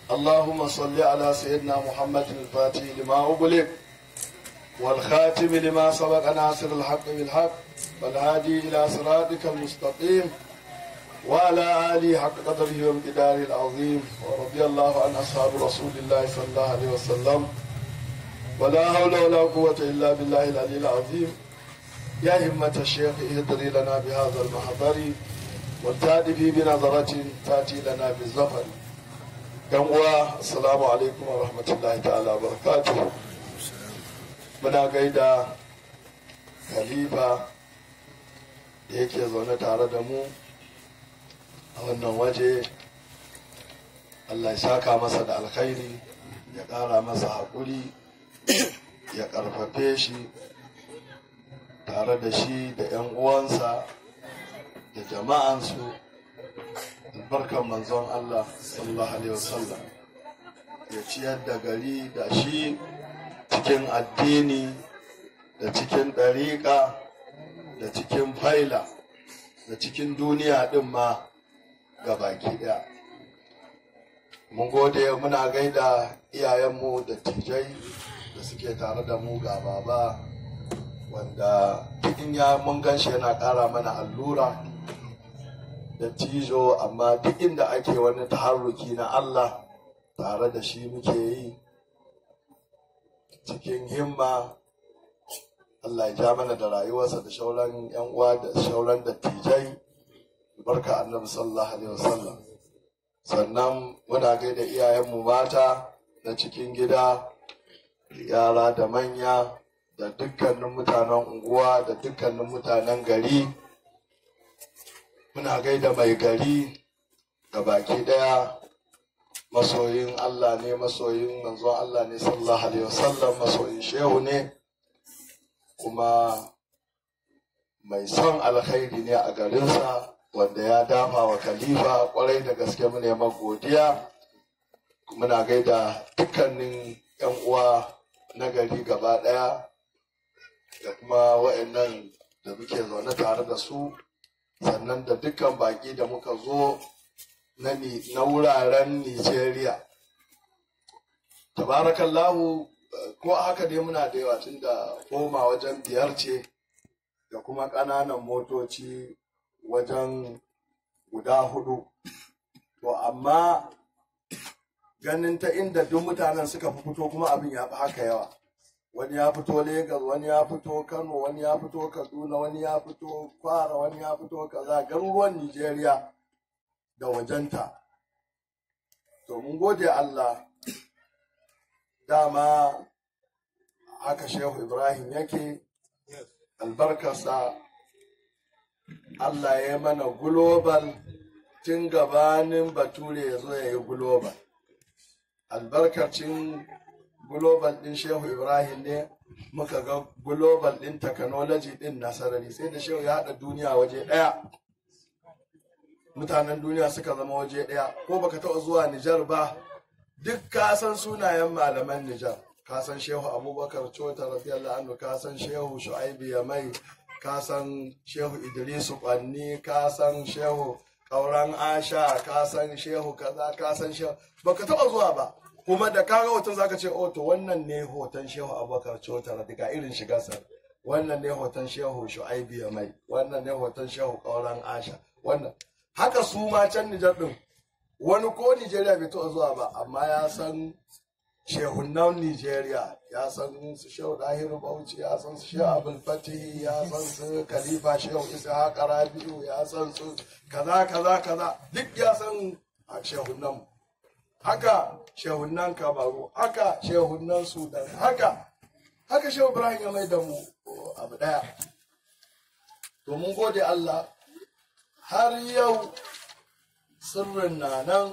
اللهم صل على سيدنا محمد الفاتح لما أغلق والخاتم لما سبق ناصر الحق بالحق والهادي إلى صراطك المستقيم وعلى آله حق قدره وامتداره العظيم ورضي الله عن أصحاب رسول الله صلى الله عليه وسلم ولا حول ولا قوة إلا بالله العلي العظيم يا همة الشيخ اهدري لنا بهذا المحضر والتأتي بنظرة تأتي لنا بالزفر yan uwa assalamu alaikum wa rahmatullahi ta'ala barakatuhu muna gaida khalifa da yake zaune tare da mu a wannan waje allah ya saka masa da alkhairi ya ƙara masa haƙuri ya ƙarfafe shi tare da shi da 'yan uwansa da jama'ansu albarkan manzon Allah sallallahu alaihi wasallam ya ciyar da gari da shi cikin addini da cikin ɗariƙa da cikin faila da cikin duniya ɗin ma ga baki ɗaya mun gode muna gaida iyayenmu da tijai da suke tare da mu ga baba wanda in ya mun ganshi yana ƙara mana allura da tijo amma duk inda ake wani taharruki na Allah tare da shi muke yi cikin himma Allah ya ja mana da rayuwarsa da shauran yan uwa da shauran dattijai barka annabi sallallahu alaihi wasallam sannan muna gaida iyayenmu mata na cikin gida yara da manya da dukkanin mutanen unguwa da dukkanin mutanen gari muna gaida mai gari da baki daya masoyin Allah ne masoyin manzon Allah ne sallallahu alaihi wasallam masoyin shehu ne kuma mai son alkhairi ne a garinsa wanda ya dafa wa khalifa kwarai da gaske mu neman godiya muna gaida dukkanin yan uwa na gari gaba daya da kuma wa'annan da muke zaune tare da su sannan da dukkan baki da muka zo na wuraren Nigeria. Tabarakallahu ko haka dai muna da yawa tun da koma wajen biyar ce da kuma ƙananan motoci wajen guda hudu. To amma ganin ta inda duk mutanen suka fi fito kuma abin ya fi haka yawa. wani ya fito Legas, wani ya fito Kano, wani ya fito Kaduna, wani ya fito Kwara, wani ya fito kaza garuruwan Nijeriya da wajenta. To mun gode Allah dama haka Shehu Ibrahim yake albarkarsa Allah ya mana global tun gabanin bature ya zo ya yi global. Albarkacin global din shehu ibrahim ne muka ga global din technology din nasarari sai da shehu ya haɗa duniya waje ɗaya mutanen duniya suka zama waje ɗaya ko baka taɓa zuwa nijar ba duk ka san sunayen malaman nijar ka san shehu abubakar cota radiyallahu anhu ka san shehu shu'aibu yamai ka san shehu idrisu kwanni ka san shehu kauran asha ka san shehu kaza ka san shehu baka taɓa zuwa ba kuma da kaga hoton zaka ce oh to wannan ne hoton shehu abubakar cotara daga irin shigarsa wannan ne hoton shehu shu'aibi ya mai wannan ne hoton shehu kauran asha wannan haka su ma can nijar din wani ko nijeriya bai taɓa zuwa ba amma ya san shehunan nijeriya ya san su shehu dahiru bauchi ya san su shehu abul fatihi ya san su khalifa shehu isa rabi'u ya san su kaza kaza kaza duk ya san shehunan haka shehunan kamaru haka shehunan sudan haka haka shehu ibrahim ya mai da mu abu daya to mun gode allah har yau sirrin na nan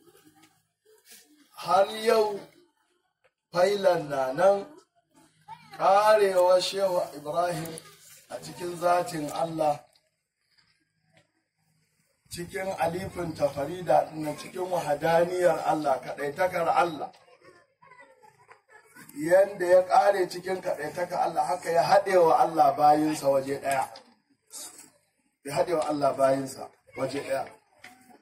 har yau failan na nan karewa shehu ibrahim a cikin zatin allah cikin alifin tafarida na cikin wahadaniyar Allah kaɗaitakar Allah yanda ya ƙare cikin kaɗaitakar Allah haka ya haɗe wa Allah bayinsa waje ɗaya ya haɗe wa Allah bayinsa waje ɗaya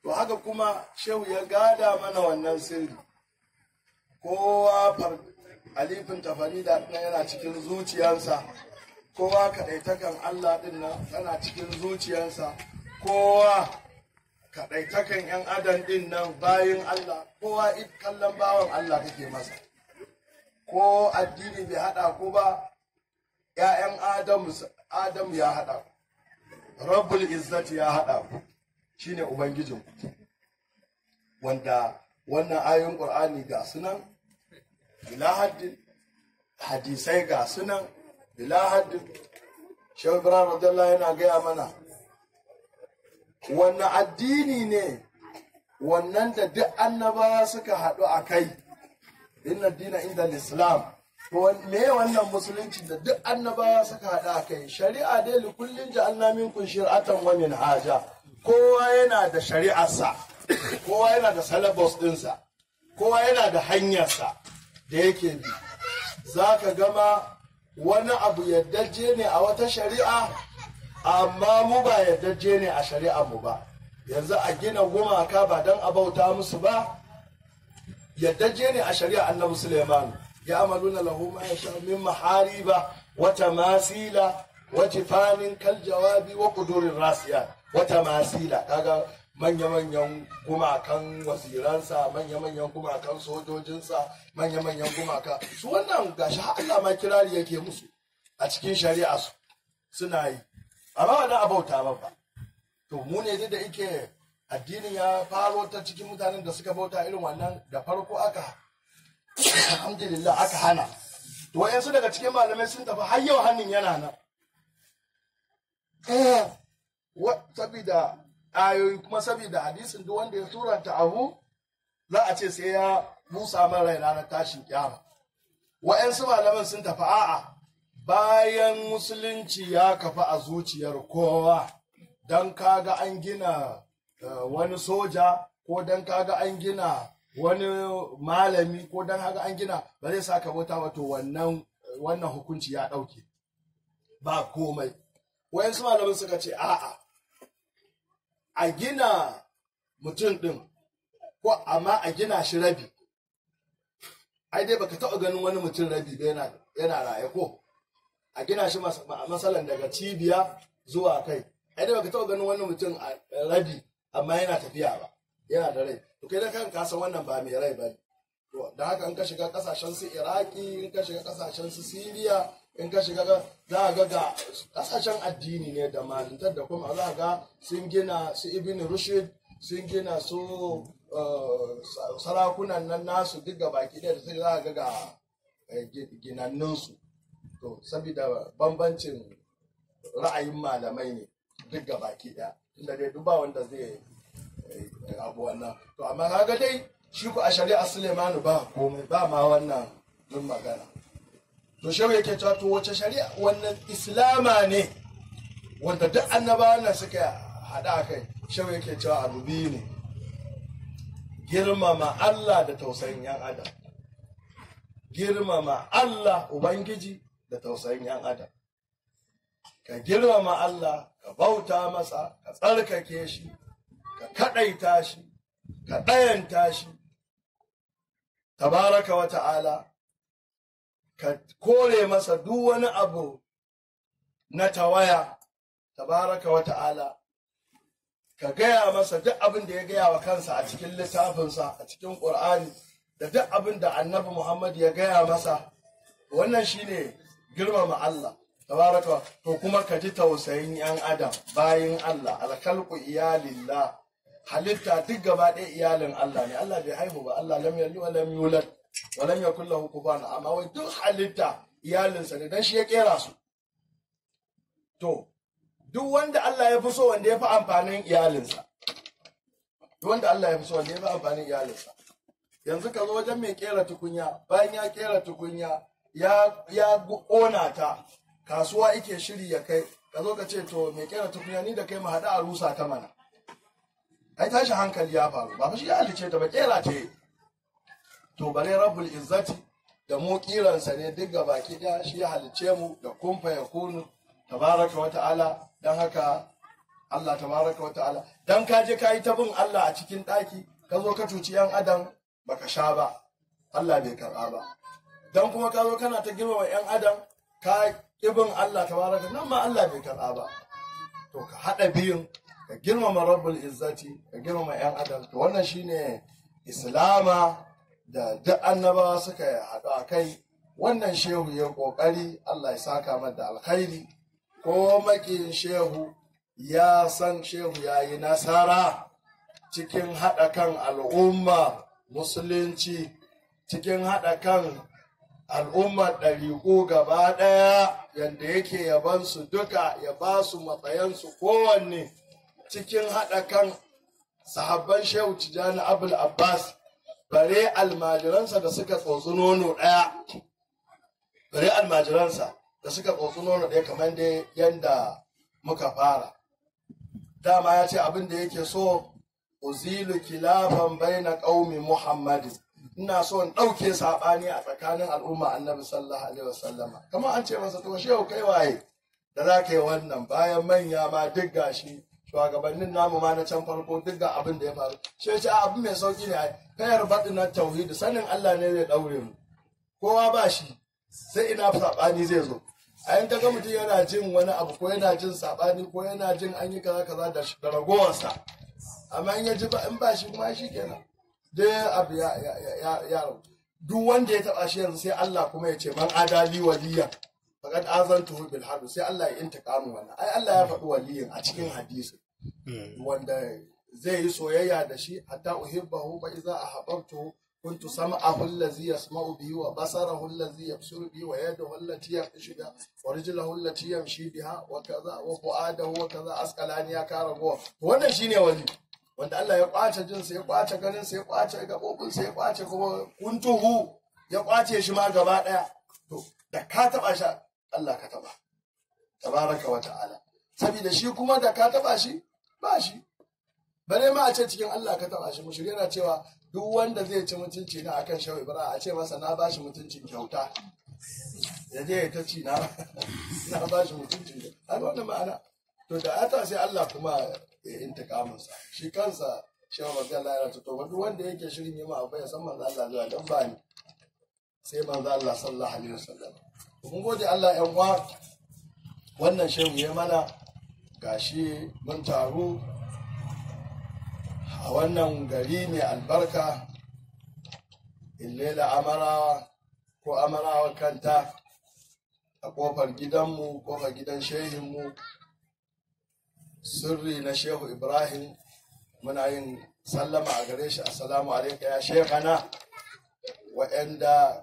to haka kuma shehu ya gada mana wannan sirri kowa far alifin tafarida ɗin yana cikin zuciyarsa kowa kaɗaitakan Allah ɗin nan tana cikin zuciyarsa kowa kaɗaitakan 'yan adam ɗin nan bayin Allah kowa kallon bawan Allah kake masa ko addini bai haɗa ku ba 'ya'yan Adamu Adamu ya haɗa ku Rabbul Izzati ya haɗa ku shine Ubangijin ku wanda wannan ayoyin Qur'ani ga sunan bila haddin hadisai ga sunan bila haddin Shehu Ibrahim radiyallahu yana gaya mana wannan addini ne wannan da duk annabawa suka haɗu a kai inna dina inda islam me wannan musulunci da duk annabawa suka haɗu a kai shari'a dai li kullin ja'alna minkum shir'atan wa minhaja kowa yana da shari'arsa kowa yana da syllabus ɗinsa kowa yana da hanyarsa da yake bi za ka gama wani abu yaddaje ne a wata shari'a amma mu ba yaddaje ne a shari'ar mu ba yanzu a gina gumaka ba don a bauta musu ba yaddaje ne a shari'a annabi suleiman ya amaluna lahu ma yasha min mahariba wa tamasila wa tifanin kal jawabi wa qudurir rasiyat wa tamasila kaga manya-manyan gumakan waziransa manya-manyan gumakan sojojinsa manya-manyan gumaka su wannan gashi har Allah ma kirari yake musu a cikin shari'a su suna yi amma wannan abauta ba ba to mu ne da yake addinin ya faro ta cikin mutanen da suka bauta irin wannan da farko aka alhamdulillah aka hana to wayansu daga cikin malamai sun tafi har yau hannun yana nan eh sabida ayoyi kuma saboda hadisin duk wanda ya turanta abu za a ce sai ya busa man rai ranar tashin kyama wa'yansu malaman sun tafi a'a bayan musulunci ya kafa a zuciyar kowa don kaga an gina wani soja ko don kaga an gina wani malami ko don haka an gina ba zai saka bauta wato wannan wannan hukunci ya ɗauke ba komai wayansu malaman suka ce a'a a gina mutum ɗin ko amma a gina shi rabi ai dai baka taɓa ganin wani mutum rabi ba yana raye ko a gina shi masalan daga cibiya zuwa kai ai dai baka taɓa ganin wani mutum a rabi amma yana tafiya ba yana da rai to kai da kan ka san wannan ba mai rai ba ne to da haka in ka shiga kasashen su iraki in ka shiga kasashen su siriya in ka shiga za a ga ga kasashen addini ne da malintar da kuma za a ga sun gina su ibn rushd sun gina su sarakunan nan nasu duk ga baki da sai za a ga ga ginannunsu to saboda bambancin ra'ayin malamai ne duk ga baki ɗaya tunda dai duk ba wanda zai abu wannan to amma kaga dai shi ku a shari'a Suleimanu ba komai ba ma wannan duk magana to shehu yake cewa to wace shari'a wannan islama ne wanda duk annabawan nan suka hada kai shehu yake cewa abu biyu ne girmama Allah da tausayin yan adam girmama Allah ubangiji da tausayin yan adam ka girmama Allah ka bauta masa ka tsarkake shi ka kadaita shi ka ɗayanta shi tabaraka wa ta'ala ka kore masa duk wani abu na tawaya tabaraka wa ta'ala ka gaya masa duk abin da ya gaya wa kansa a cikin littafinsa a cikin ƙur'ani da duk abin da annabi muhammad ya gaya masa wannan shine girmama Allah tabaraka wa to kuma ka ji tausayin yan adam bayin Allah alkalku iyalillah halitta duk gaba ɗaya iyalin Allah ne Allah bai haihu ba Allah lam yalid wa lam yulad wa lam yakul lahu kufuwan amma wai duk halitta iyalinsa ne dan shi ya kera su to duk wanda Allah ya fi so wanda ya fi amfanin iyalinsa duk wanda Allah ya fi so wanda ya fi amfanin iyalinsa yanzu ka zo wajen mai kera tukunya bayan ya kera tukunya ya ya ƙona ta kasuwa ike shiri ya kai ka zo ka ce to mai kera tukunya ni da kai mu haɗu a rusa ta mana ai tashi hankali ya faru ba fa shi ya halice ta ba kera ce to bare rabbul izzati da mu kiransa ne duk ga baki daya shi ya halice mu da kumfa ya kunu tabaraka wa ta'ala dan haka Allah tabaraka wa ta'ala dan ka je ka yi ta bin Allah a cikin ɗaki ka zo ka cuci yan adam baka sha ba Allah bai karɓa ba dan kuma ka zo kana ta girmama yan adam ka ibin Allah tabaraka nan ma Allah bai karɓa ba to ka haɗa biyun ka girmama rabbul izzati ka girmama yan adam to wannan shine islama da duk annabawa suka haɗu a kai wannan shehu ya ƙoƙari Allah ya saka mata alkhairi ko makin shehu ya san shehu ya yi nasara cikin haɗa kan al'umma musulunci cikin haɗa kan al'ummar ɗariƙu gaba ɗaya yadda yake yabansu duka ya ba su matsayansu kowanne cikin haɗa kan sahabban shehu tijjani abul abbas bare almajiransa da suka tsotsi nono ɗaya bare almajiransa da suka tsotsi nono ɗaya kamar da yadda muka fara dama ya ce abin da yake so uzilu kilafan baina qaumi muhammadin ina so in ɗauke saɓani a tsakanin al'umma annabi sallallahu alaihi wasallama kamar an ce masa to shehu kai waye da za ka yi wannan bayan manya ma duk gashi shugabannin namu ma na can farko duk ga abin da ya faru shi ce abin mai sauki ne kayar baɗi na tauhidi sanin Allah ne zai ɗaure mu kowa ba shi sai ina saɓani zai zo a yin kaga mutum yana jin wani abu ko yana jin saɓani ko yana jin an yi kaza kaza da ragowarsa amma in ya ji ba in ba shi kuma shi kenan dai abu ya ya ya duk wanda ya taɓa shi yanzu sai Allah kuma ya ce man adali waliya faqad azantuhu bil harb sai Allah ya intiqamu wannan ai Allah ya faɗi waliyin a cikin hadisi wanda zai yi soyayya da shi hatta uhibbahu fa idza ahabbtuhu kuntu sam'ahu allazi yasma'u bihi wa basarahu allazi yabsuru bihi wa yadahu allati yamshi biha wa rijluhu allati yamshi biha wa kaza wa fu'adahu wa kaza asqalani ya kara go wannan shine wali wanda Allah ya kwace jinsa ya kwace ganinsa ya kwace gabobinsa ya kwace kuma kuntuhu ya kwace shi ma gaba daya to da ka taba shi Allah ka taba tabaraka wa ta'ala saboda shi kuma da ka taba shi ba shi bare ma a ce cikin Allah ka taba shi mushrik yana cewa duk wanda zai ci mutunci na akan shawi bara a ce masa na bashi mutuncin kyauta ya je ya ta ci na na bashi mutuncin kyauta wannan ma'ana to da ata sai Allah kuma ya intikamin sa shi kansa shehu radiyallahu anhu to duk wanda yake shirin yi ma abu ya san manzo Allah zuwa dan ba ni sai manzo Allah sallallahu alaihi wasallam mun gode Allah yan uwa wannan shehu ya mana gashi mun taru a wannan gari mai albarka illela amarawa ko amarawa kanta a kofar gidanmu kofar gidan shehinmu sirri na shehu ibrahim muna yin sallama a gare shi assalamu alaika ya shekana wa'anda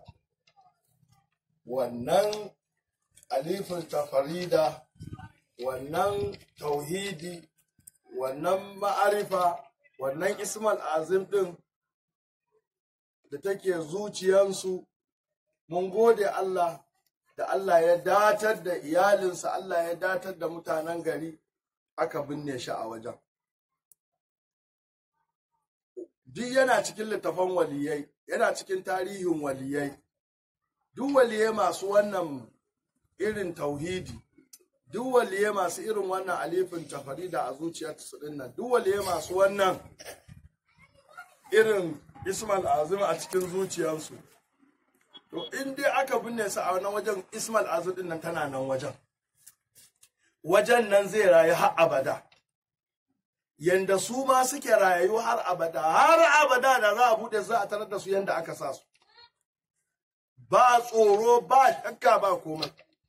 wannan alifin tafarida wannan tauhidi wannan ma'arifa wannan ismal azim din da take zuciyansu mun gode Allah da Allah ya datar da iyalinsa Allah ya datar da mutanen gari aka binne shi a wajen duk yana cikin littafan waliyai yana cikin tarihin waliyai duk waliyai masu wannan irin tauhidi duk waliyai masu irin wannan alifin tafarida a zuciyarsu din nan duk waliyai masu wannan irin ismal azim a cikin zuciyarsu to in dai aka binne su a wannan wajen ismal azim din nan tana nan wajen wajen nan zai rayu har abada yanda su ma suke rayu har abada har abada da za a bude za a tarar da su yanda aka sa su ba tsoro ba shakka ba komai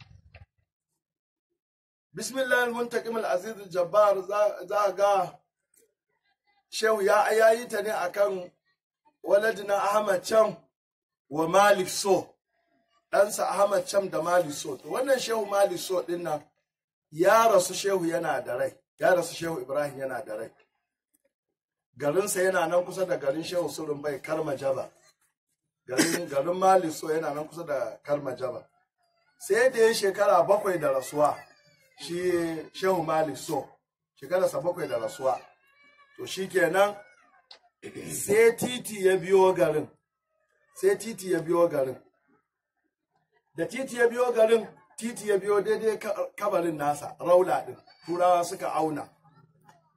bismillah muntaqim al-aziz al-jabbar za ga shehu ya ayayi ta ne akan waladina ahmad cham wa malik so ɗansa ahmad cham da malik so to wannan shehu malik so din nan ya rasu shehu yana da rai ya rasu shehu ibrahim yana da rai garinsa yana nan kusa da garin shehu surun bai karma jaba garin garin malik so yana nan kusa da karma jaba sai da ya shekara bakwai da rasuwa shi shehu malik so shekararsa bakwai da rasuwa to shi kenan sai titi ya biyo garin sai titi ya biyo garin da titi ya biyo garin titi ya biyo daidai kabarin nasa raula din turawa suka auna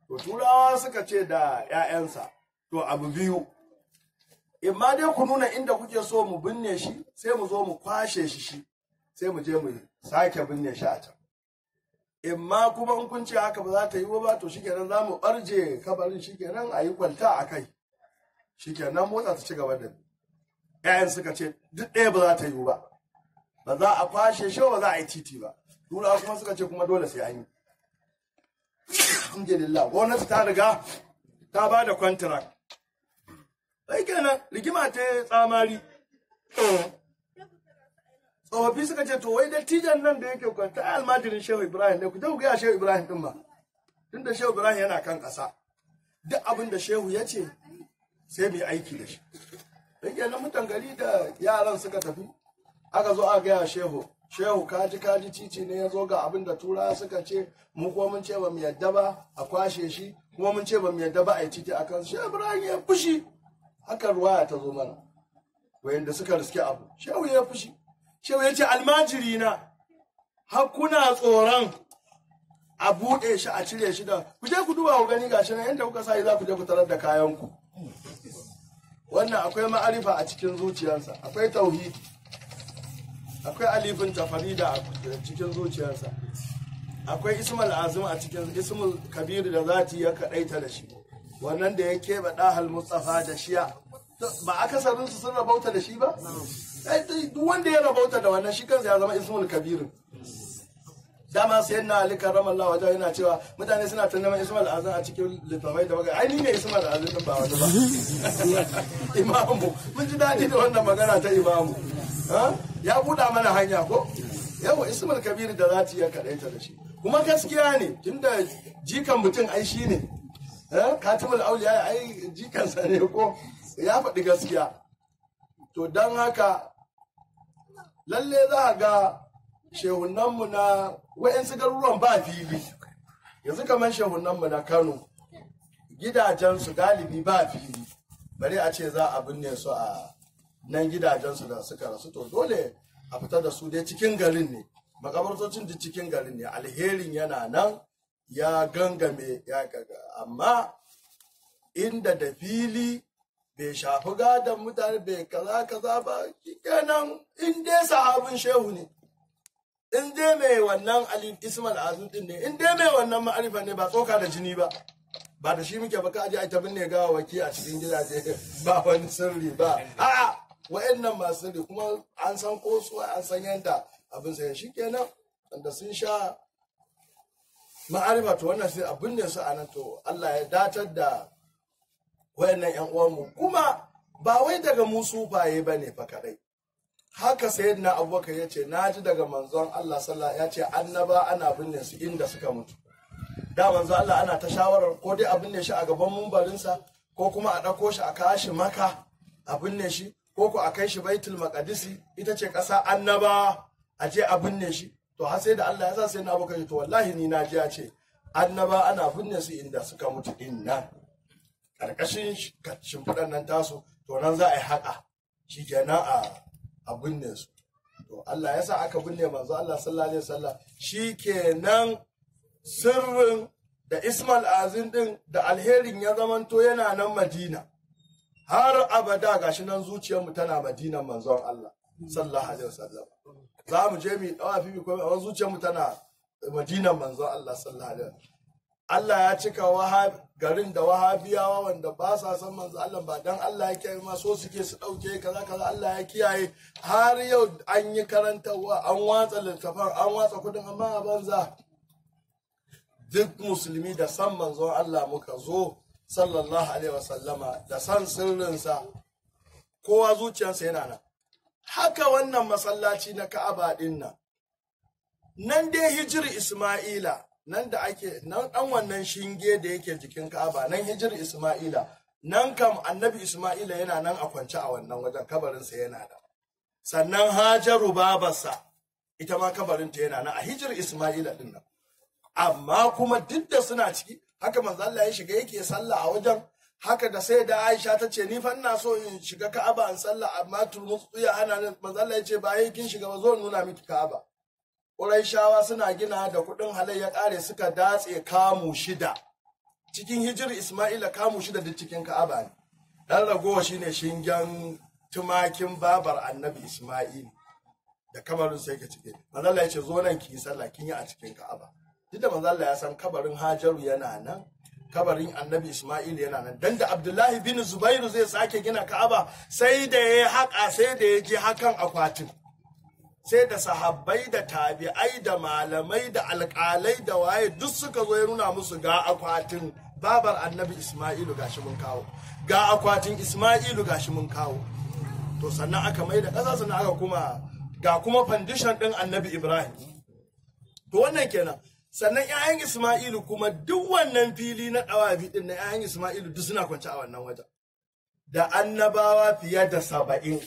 to turawa suka ce da 'ya'yansa to abu biyu imma dai ku nuna inda kuke so mu binne shi sai mu zo mu kwashe shi shi sai mu je mu sake binne shi a can imma kuma in kun ce haka ba za ta yi ba to shikenan za mu barje kabarin shikenan a yi kwalta a kai shikenan motsa ta ci gaba da ƴaƴan suka ce duk ɗaya ba za ta yi ba ba za a kwashe shi ba za a yi titi ba turawa kuma suka ce kuma dole sai an yi alhamdulillah gwamnati ta riga ta ba da kwantirak sai kenan rigima ta tsamari tsofaffi suka ce to wai dattijan nan da yake kwanta ai almajirin shehu ibrahim ne ku je ku gaya shehu ibrahim din ba tunda shehu ibrahim yana kan ƙasa duk abin da shehu ya ce sai mu yi aiki da shi sai kenan mutan gari da yaran suka tafi aka zo aka gaya shehu shehu kaji kaji cici ne ya zo ga abin da tura suka ce mu kuma mun ce ba mu yadda ba a kwashe shi kuma mun ce ba mu yadda ba a yi titi a kan shehu ibrahim ya fushi haka ruwaya ta zo mana wayanda suka riske abu shehu ya fushi shehu ya ce almajiri na har kuna tsoron a buɗe shi a cire shi da ku je ku duba ku gani gashi nan yadda kuka sa za ku je ku tarar da kayanku wannan akwai ma'arifa a cikin zuciyarsa akwai tauhidi akwai alifin tafarida a cikin zuciyarsa akwai ismul azim a cikin ismul kabir da zati ya kadaita da shi wannan da ya keɓe ɗahal mustafa da shiya ba akasarin su sun rabauta da shi ba duk wanda ya rabauta da wannan shi kansa ya zama ismul kabir dama sai na ali karramallahu wajen yana cewa mutane suna ta neman ismul azim a cikin littafai da bagai ai ni ne ismul azim din ba wani ba imamu mun ji daɗi da wannan magana ta imamu ya buɗa mana hanya ko yawa ismul kabir da zati ya kaɗaita da shi kuma gaskiya ne tunda jikan mutum ai shi ne katimul auliya ai jikansa ne ko ya faɗi gaskiya to don haka lalle za a ga shehunanmu na wa'yansu garuruwan ba fili yanzu kamar shehunanmu na kano gidajensu galibi ba fili bari a ce za a binne su a nan gidajensu da suka rasu to dole a fita da su dai cikin garin ne makabartocin da cikin garin ne alherin yana nan ya gangame ya gaga amma inda da fili bai shafi gadon mutane bai kaza kaza ba kenan in dai sahabin shehu ne in dai mai wannan ali ismail azum din ne in dai mai wannan ma'arifa ne ba tsoka da jini ba ba da shi muke baka aje a ta binne gawa waki a cikin gidaje ba wani sirri ba a'a wa'annan masu sirri kuma an san ko su an san yadda abin sai shi kenan wanda sun sha ma'arifa to wannan sai abin ne su a nan to Allah ya datar da wayannan yan uwanmu kuma ba wai daga mu sufaye ba ne fa kadai haka sayyidina abubakar ya ce na ji daga manzon Allah sallah ya ce annaba ana binne su inda suka mutu da manzon Allah ana ta shawarar ko dai a binne shi a gaban mumbarinsa ko kuma a ɗauko shi a kashi maka a binne shi ko ko a kai shi baitul maqdisi ita ce ƙasa annaba a je a binne shi to har sai da Allah ya sa sai na abokan to wallahi ni na ji ya ce annaba ana binne su inda suka mutu din nan karkashin shimfiɗan nan tasu to nan za a yi haƙa shi kenan a a binne su to Allah ya sa aka binne manzo Allah sallallahu alaihi wasallam shi kenan sirrin da Ismail Azin din da alherin ya zamanto yana nan Madina har abada gashi nan zuciyarmu tana Madinan manzon Allah sallallahu alaihi wasallam za mu je mu dawa fi ko a zuciyarmu tana Madinan manzon Allah sallallahu alaihi wasallam Allah ya cika wahab garin da wahabiyawa wanda ba sa san manzo Allah ba dan Allah ya kiyaye ma so suke su dauke kaza kaza Allah ya kiyaye har yau an yi karantarwa an watsa littafan an watsa kudin amma a banza duk musulmi da san manzon Allah muka zo sallallahu alaihi wasallama da san sirrinsa kowa zuciyarsa yana nan haka wannan masallaci na Ka'aba din nan nan dai hijiri Isma'ila nan da ake nan dan wannan shinge da yake jikin Ka'aba nan hijir Isma'ila nan kam annabi Isma'ila yana nan a kwance a wannan wajen kabarinsa yana da sannan Hajaru babarsa ita ma kabarinta yana nan a hijir Isma'ila din nan amma kuma duk da suna ciki haka manzo Allah ya shiga yake sallah a wajen haka da sai da Aisha ta ce ni fa ina so in shiga Ka'aba in sallah amma turmutsu ya hana ni manzo Allah ya ce ba kin shiga ba zo nuna miki Ka'aba Ƙuraishawa suna gina da kuɗin halai ya ƙare suka datse kamu shida cikin hijir isma'ila kamu shida duk cikin ka'aba ne dan ragowa shine shingen tumakin babar annabi isma'il da kabarin sai ka cike manzo Allah ya ce zo nan ki yi sallah kin yi a cikin ka'aba duk da manzo Allah ya san kabarin hajaru yana nan kabarin annabi Ismail yana nan dan da Abdullahi bin Zubairu zai sake gina Ka'aba sai da ya haƙa sai da ya je hakan akwatin sai da sahabbai da tabi'ai da malamai da alƙalai da waye duk suka zo ya nuna musu ga akwatin babar annabi Ismailu gashi mun kawo ga akwatin Ismailu gashi mun kawo to sannan aka mai da ƙasa sannan aka kuma ga kuma foundation ɗin annabi Ibrahim to wannan kenan sannan 'ya'yan Ismailu kuma duk wannan fili na ɗawafi ɗin na 'ya'yan Ismailu duk suna kwance a wannan wajen. Da annabawa fiye da saba'in.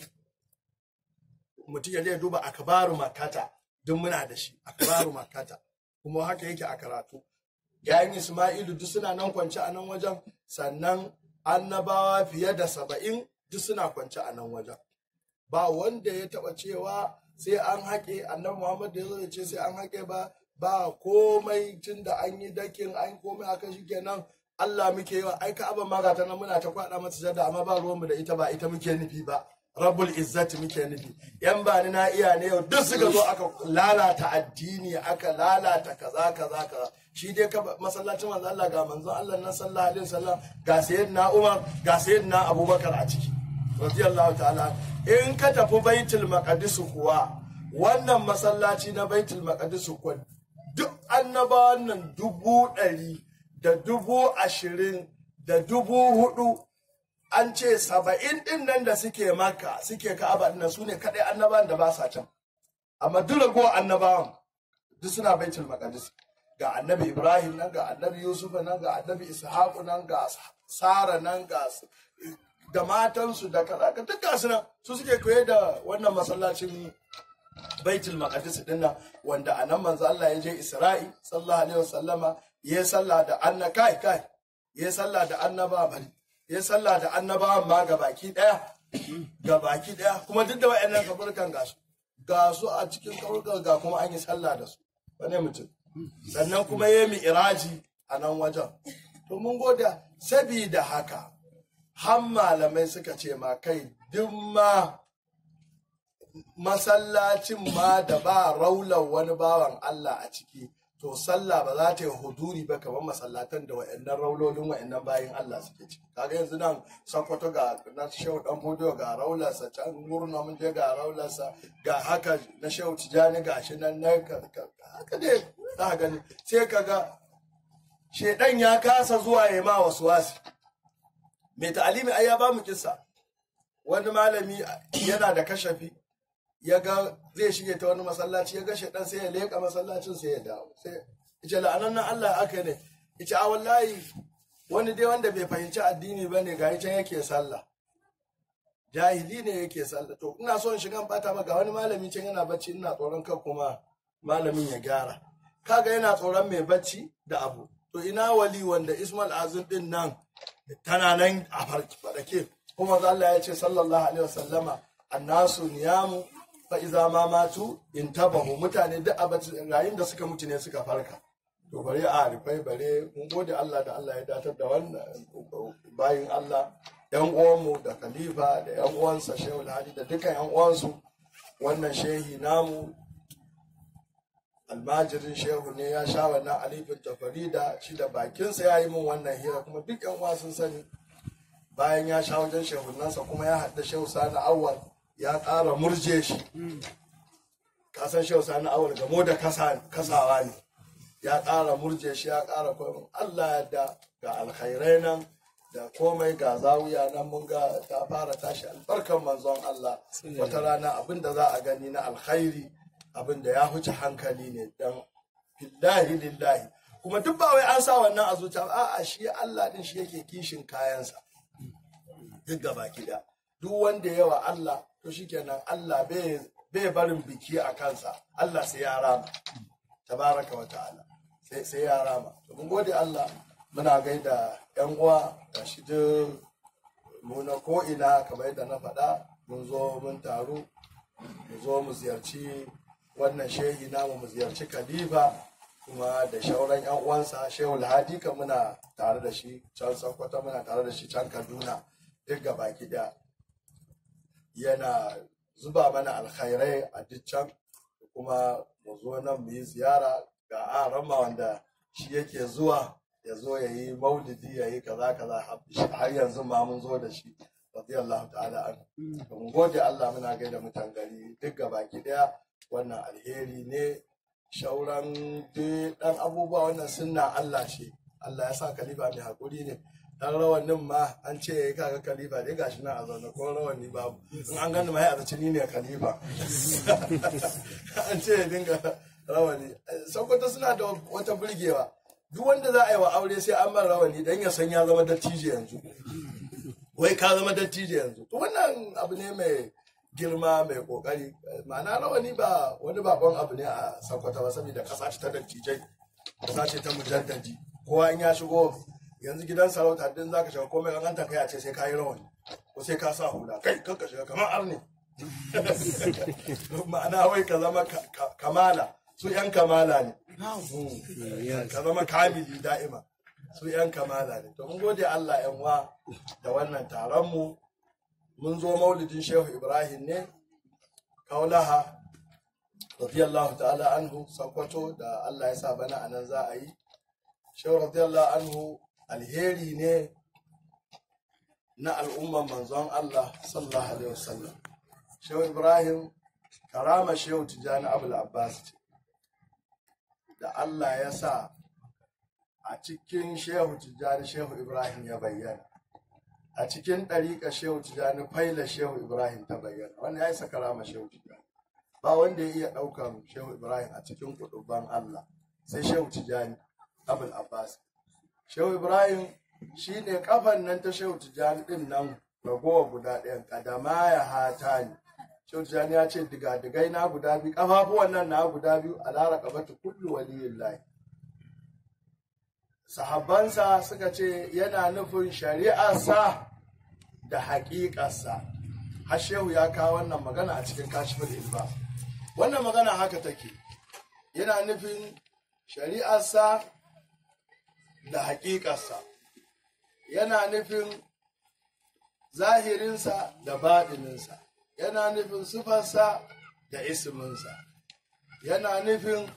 Mutum ya duba akabaru makata duk muna da shi, akabaru makata. Kuma haka yake a karatu. 'Ya'yan Ismailu duk suna nan kwance a nan wajen, sannan annabawa fiye da saba'in duk suna kwance a nan wajen. Ba wanda ya taɓa cewa sai an haƙe annabi Muhammad da ya zo ya ce sai an haƙe ba ba komai tun da an yi dakin an komai aka shi kenan Allah muke yi wa ai ka'aba ma ga ta nan muna ta kwada mata jada amma ba ruwanmu da ita ba ita muke nufi ba rabbul izzati muke nufi yan ba ni na iya ne yau duk suka zo aka lalata addini aka lalata kaza kaza kaza shi dai ka masallacin manzo Allah ga manzon Allah nan sallallahu alaihi wasallam ga sayyidina Umar ga sayyidina Abubakar a ciki radiyallahu ta'ala in ka tafi baitul maqdis kuwa wannan masallaci na baitul maqdis kuwa duk annabawan nan dubu ɗari da dubu ashirin da dubu hudu an ce saba'in ɗin nan da suke maka suke ka'aba ɗin su ne kaɗai annabawan da ba sa can amma duk ragowar annabawan duk suna baitul maqdis ga annabi ibrahim nan ga annabi yusuf nan ga annabi ishaqu nan ga sara nan ga da matansu da kaza duk ga su nan su suke koye da wannan masallacin baitul maqdis din nan wanda anan manzo Allah ya je Isra'i sallallahu alaihi wasallama ya salla da anna kai kai ya salla da annaba bari ya salla da annabawan ma ga baki daya ga baki daya kuma duk da wayannan kaburkan gasu ga su a cikin kaburkan ga kuma an yi sallah da su wane mutum sannan kuma ya mi iraji a nan wajen to mun goda sabida haka har malamai suka ce ma kai duk ma masallacin ma da ba raular wani bawan Allah a ciki to sallah ba za ta yi huduri ba kamar masallatan da wa'annan raulolin wa'annan bayan Allah suke ciki kaga yanzu nan Sokoto ga na Shehu Dan Bodo ga raularsa can murna mun je ga raularsa ga haka na Shehu Tijani ga shi nan na haka dai za gani sai kaga shedan ya kasa zuwa ya ma wasu wasi mai ta'alimi ai ya ba mu kissa wani malami yana da kashafi ya ga zai shige ta wani masallaci ya ga shaidan sai ya leƙa masallacin sai ya dawo sai ita la'anan nan Allah aka ne ita a wallahi wani dai wanda bai fahimci addini ba ne ga can yake sallah jahili ne yake sallah to ina son shigan bata maka wani malami can yana bacci ina tsoron kan kuma malamin ya gyara kaga yana tsoron mai bacci da abu to ina wali wanda Ismail Azim din nan tana nan a farke kuma Allah ya ce sallallahu alaihi wasallama annasu niyamu fa iza ma matu intabahu mutane duk abacin yayin da suka mutu ne suka farka to bare a rifai bare mun gode Allah da Allah ya datar da wannan bayin Allah yan uwanmu da khalifa da yan uwansa Shehu Hadi da dukkan yan uwansu wannan shehi namu almajirin shehu ne ya sha wannan alifin tafarida shi da bakinsa ya yi min wannan hira kuma duk yan uwa sun sani bayan ya sha wajen shehunansa kuma ya haɗa shehu sani awal ya ƙara murje shi kasan shehu sani awal gamo da kasawa ne ya ƙara murje shi ya ƙara komai allah ya da ga alkhairai nan da komai ga zawiya nan mun ga ta fara tashi albarkan manzon allah wata rana abin da za a gani na alkhairi abin da ya huce hankali ne dan lillahi lillahi kuma duk ba wai an sa wannan a zuciya a'a shi allah din shi yake kishin kayansa duk gaba gida duk wanda yawa Allah to shikenan Allah bai barin biki a kansa Allah sai ya rama tabaraka wa ta'ala sai sai ya rama to mun gode Allah muna gaida yan uwa da shi duk mu na ko ina kamar yadda na faɗa mun zo mun taru mu zo mu ziyarci wannan shehi namu mu ziyarci khalifa kuma da shauran yan uwansa shehu alhadi kan muna tare da shi can sokoto muna tare da shi can kaduna duk gaba daya yana zuba mana alkhairai a duk can kuma mu zo nan mu yi ziyara ga arama wanda shi yake zuwa ya zo ya yi maulidi ya yi kaza kaza har yanzu ma mun zo da shi radiyallahu ta'ala an mun gode Allah muna gaida mutan gari duk gabaki daya wannan alheri ne shauran dan abubuwa wannan sunna Allah ce Allah ya sa kalifa mai hakuri ne dan rawanin ma an ce yayi kaga kalifa dai gashi nan a zaune ko rawani babu in an gani ma ya zaci ni ne kalifa an ce ya dinga rawani sokoto suna da wata burgewa duk wanda za a yi wa aure sai an man rawani dan ya san ya zama dattijo yanzu wai ka zama dattijo yanzu to wannan abu ne mai girma mai kokari ma'ana rawani ba wani bakon abu ne a sakwata ba saboda kasa ce ta dattijai kasa ce ta mujaddadi kowa in ya shigo yanzu gidan sarauta din zaka shiga komai kan ta kai a ce sai ka yi rawani ko sai ka sa hula kai kanka shiga kamar arne ma'ana wai ka zama kamala su yan kamala ne ka zama kamili da'ima su yan kamala ne to mun gode Allah yan wa da wannan taron mu mun zo maulidin shehu ibrahim ne kaulaha radiyallahu ta'ala anhu sakwato da allah ya sa bana anan za a yi shehu radiyallahu anhu alheri ne na al'umman manzon allah sallallahu alaihi wasallam shehu ibrahim karama shehu tijjani abul abbas ce da allah ya sa a cikin shehu tijjani shehu ibrahim ya bayyana a cikin ɗariƙa shehu tijjani faila shehu ibrahim ta bayyana wannan ya yi sakara ma shehu tijjani ba wanda ya iya ɗaukan shehu ibrahim a cikin kuɗuban allah sai shehu tijjani abul abbas shehu ibrahim shi ne kafan nan ta shehu tijjani ɗin nan ragowa guda ɗayan kadama ya hata ne shehu tijjani ya ce diga-digai na guda biyu ƙafafuwan nan na guda biyu a lara kabata kullu waliyin layi sahabbansa suka ce yana nufin shari'arsa da haƙiƙarsa hashehu ya kawo wannan magana a cikin kashifin ilba wannan magana haka take yana nufin shari'arsa da haƙiƙarsa yana nufin zahirinsa da baɗininsa yana nufin sufarsa da isminsa yana nufin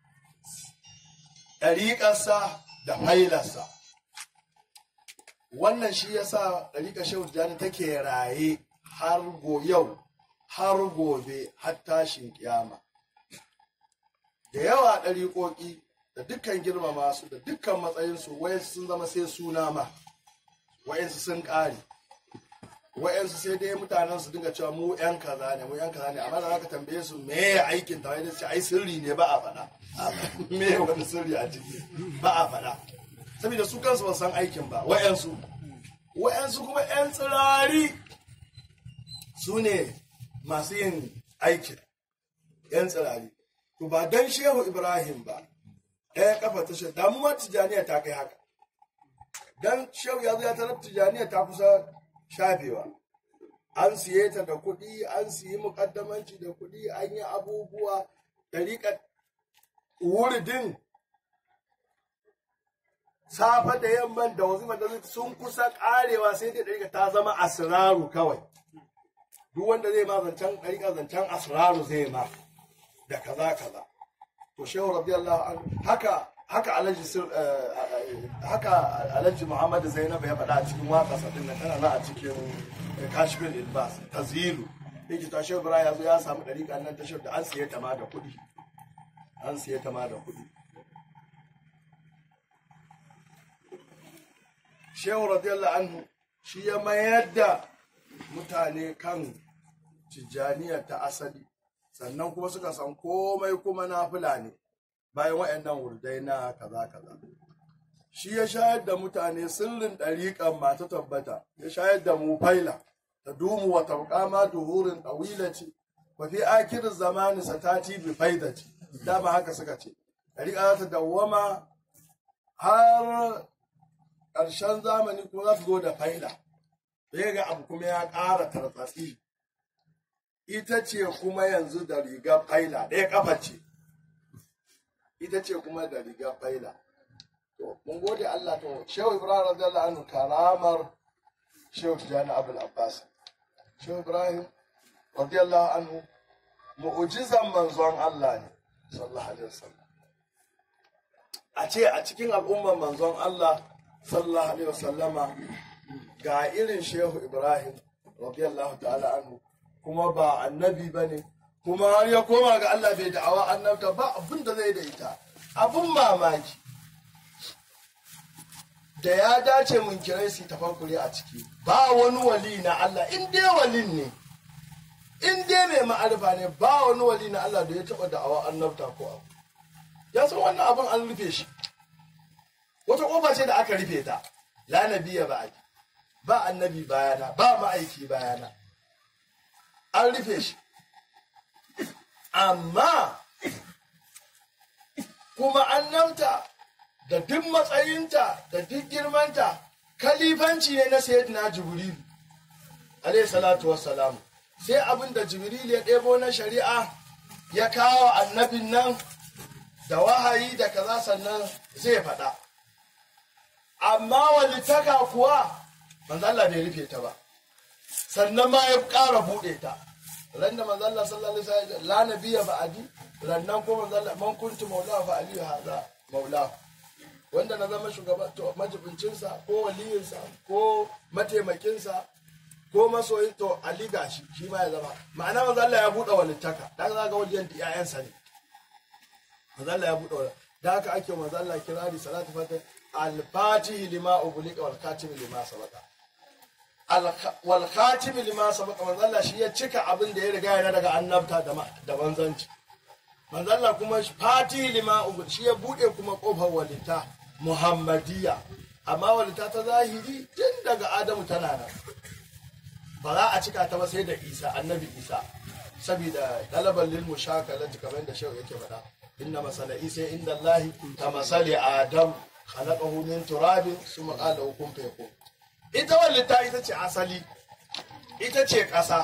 ɗariƙarsa da failarsa wannan shi ya sa ɗariƙar shehu tijjani take raye har go yau har gobe har tashin kiyama da yawa ɗariƙoƙi da dukkan girmama su da dukkan matsayinsu wayansu sun zama sai suna ma wayansu sun ƙare wayansu sai dai mutanen su dinga cewa mu yan kaza ne mu yan kaza ne amma da zaka tambaye su me ya aikin ta wani ai sirri ne ba a faɗa me wani sirri a ciki ba a faɗa saboda su kansu ba san aikin ba wayansu wayansu kuma yan tsirari su ne masu yin aikin yan tsirari to ba dan shehu ibrahim ba ɗaya kafa ta shi damu ma tijaniya ta kai haka dan shehu ya zo ya tarar tijaniya ta kusa shafewa an siye ta da kuɗi an siyi mukaddamanci da kuɗi an yi abubuwa ɗariƙar wuridin safa da yamman da wasu da sun kusa ƙarewa sai dai ɗariƙa ta zama asiraru kawai duk wanda zai ma zancen ɗariƙa zancen asiraru zai ma da kaza kaza to shehu radiyallahu an haka haka alhaji haka alhaji muhammad zainab ya faɗa a cikin waƙa sadin nan tana nan a cikin kashfin ilbas tazilu yake ta shehu ibrahim ya zo ya samu ɗariƙa nan ta shehu da an siye ta ma da kuɗi an siye ta ma da kuɗi shehu radiyallahu anhu shi ya mayar da mutane kan tijjaniyar ta asali sannan kuma suka san komai kuma na fulani bayan waɗannan wurdai na kaza kaza shi ya shayar da mutane sirrin ɗariƙan masu tabbata ya shayar da mu faila ta dumu wa tabqa ma duhurin ɗawilati wa fi akirin zamani satati bi faidati dama haka suka ce ɗariƙa za ta dawwama har ƙarshen zamani kuma za su zo da faila sai ga abu kuma ya ƙara tartsatsi ita ce kuma yanzu da rigar faila ɗaya ƙafa ce ita ce kuma da rigar faila to mun gode Allah to shehu ibrahim radiyallahu anhu karamar shehu tijani abul abbas shehu ibrahim radiyallahu anhu mu'ujizan manzon Allah ne sallallahu alaihi wasallam a ce a cikin al'ummar manzon Allah sallallahu alaihi wasallama ga irin shehu ibrahim radiyallahu ta'ala anhu kuma ba annabi bane kuma har ya koma ga Allah bai da'awa annabta ba abin da zai da ita abin mamaki da ya dace mun kirai su tafakkuri a ciki ba wani wali na Allah in dai walin ne in dai mai ma'arifa ne ba wani wali na Allah da ya taɓa da'awa annabta ko abu ya san wannan abin an rufe shi wata ƙofa ce da aka rufe ta la nabiya ba ba annabi bayana ba ma'aiki bayana an rufe shi amma kuma annabta da duk matsayinta da duk girmanta kalifanci ne na sayyidina jibrilu alayhi salatu wassalamu sai abin da jibril ya ɗebo na shari'a ya kawo annabin nan da wahayi da kaza sannan zai faɗa amma walitaka kuwa manzalla bai rufe ta ba sannan ma ya ƙara buɗe ta ran da manzalla sallallahu alaihi wasallam la nabiyya ba'adi rannan ko manzalla man kuntu maula fa aliyu hadha maula wanda na zama shugaban to majibincinsa ko waliyinsa ko mataimakinsa ko masoyin to Ali gashi shi ma ya zama ma'ana manzo Allah ya bude walittaka dan za ga wajen iyayensa ne manzo Allah ya bude walittaka da haka ake manzo Allah kirari salatu fatih al-fatih lima ughliqa wal khatim lima sabaqa wal khatim lima sabaqa manzo Allah shi ya cika abin da ya riga yana daga annabta da da manzanci manzo Allah kuma fatih lima ughliqa shi ya bude kuma kofar walita muhammadiyya amma walita ta zahiri tun daga adamu tana nan ba za a cika ta ba sai da isa annabi isa saboda dalaban lil mushakalati kamar da shehu yake faɗa inna masala isa inda allahi ka masali adam khalaqahu min turabin summa qala kun fayakun ita wallita ita ce asali ita ce ƙasa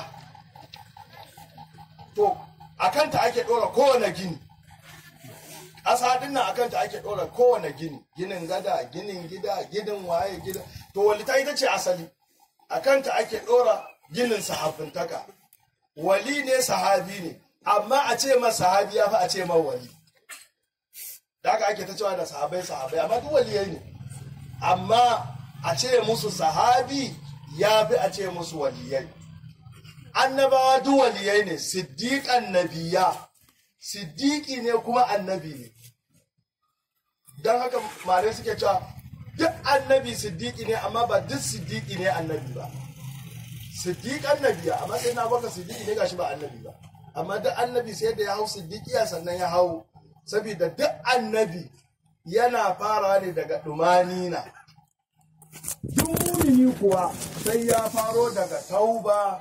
to akan ta ake ɗora kowane gini ƙasa din nan akan ta ake ɗora kowane gini ginin gada ginin gida ginin waye gida to wallita ita ce asali a kanta ake ɗora ginin sahabbintaka wali ne sahabi ne amma a ce ma sahabi ya fi a ce ma wali da haka ake ta cewa da sahabai sahabai amma duk waliyai ne amma a ce musu sahabi ya fi a ce musu waliyai annabawa duk waliyai ne siddiƙan nabiya siddiƙi ne kuma annabi ne don haka mare suke cewa duk annabi siddiƙi ne amma ba duk siddiƙi ne annabi ba siddiq annabiya amma sai na baka siddiƙi ne gashi ba annabi ba amma duk annabi sai da ya hau siddiƙiya sannan ya hau saboda duk annabi yana fara ne daga ɗumanina duk mumini kuwa sai ya faro daga tauba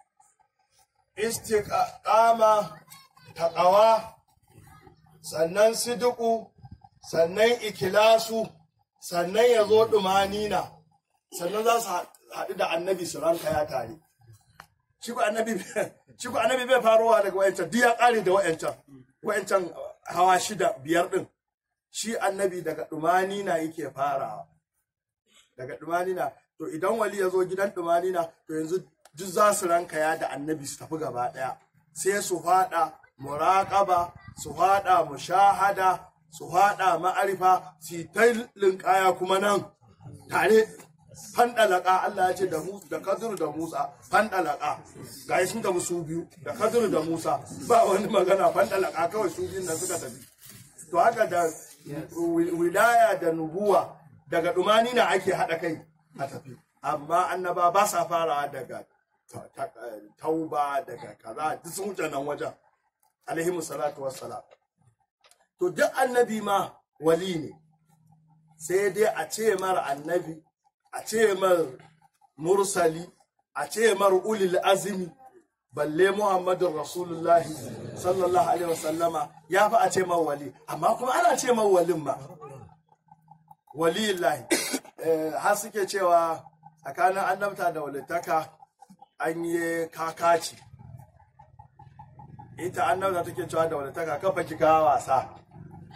istiqama taqawa sannan sidiku sannan ikilasu sannan ya zo ɗumanina sannan za su haɗu da annabi su ranka ya tare shi ku annabi shi ku annabi bai farowa daga wayancan duk ya ƙare da wayancan wayancan hawa shida biyar ɗin shi annabi daga ɗumanina yake farawa daga ɗumanina to idan wali ya zo gidan ɗumanina to yanzu duk za su ranka ya da annabi su tafi gaba ɗaya sai su faɗa muraƙaba su faɗa mushahada su haɗa ma'arifa su ta linkaya kuma nan tare fandalaka Allah ya ce da mu da Kadir da Musa fandalaka ga sun da su biyu da Kadir da Musa ba wani magana fandalaka kawai su biyun nan suka tafi to haka da wilaya da nubuwa daga dumani na ake haɗa kai a tafi amma annaba ba sa fara daga tauba daga kaza duk sun wuce nan wajen alaihi salatu wassalam to duk annabi ma wali ne sai dai a ce mara annabi a ce mar mursali a ce mar ulil azmi balle muhammadun rasulullahi sallallahu alaihi wasallama ya fi a ce mar wali amma kuma ana ce mar walin ma waliyillahi har suke cewa tsakanin annabta da walittaka an yi kakaci ita annabta take cewa da walittaka kafa ki kawo wasa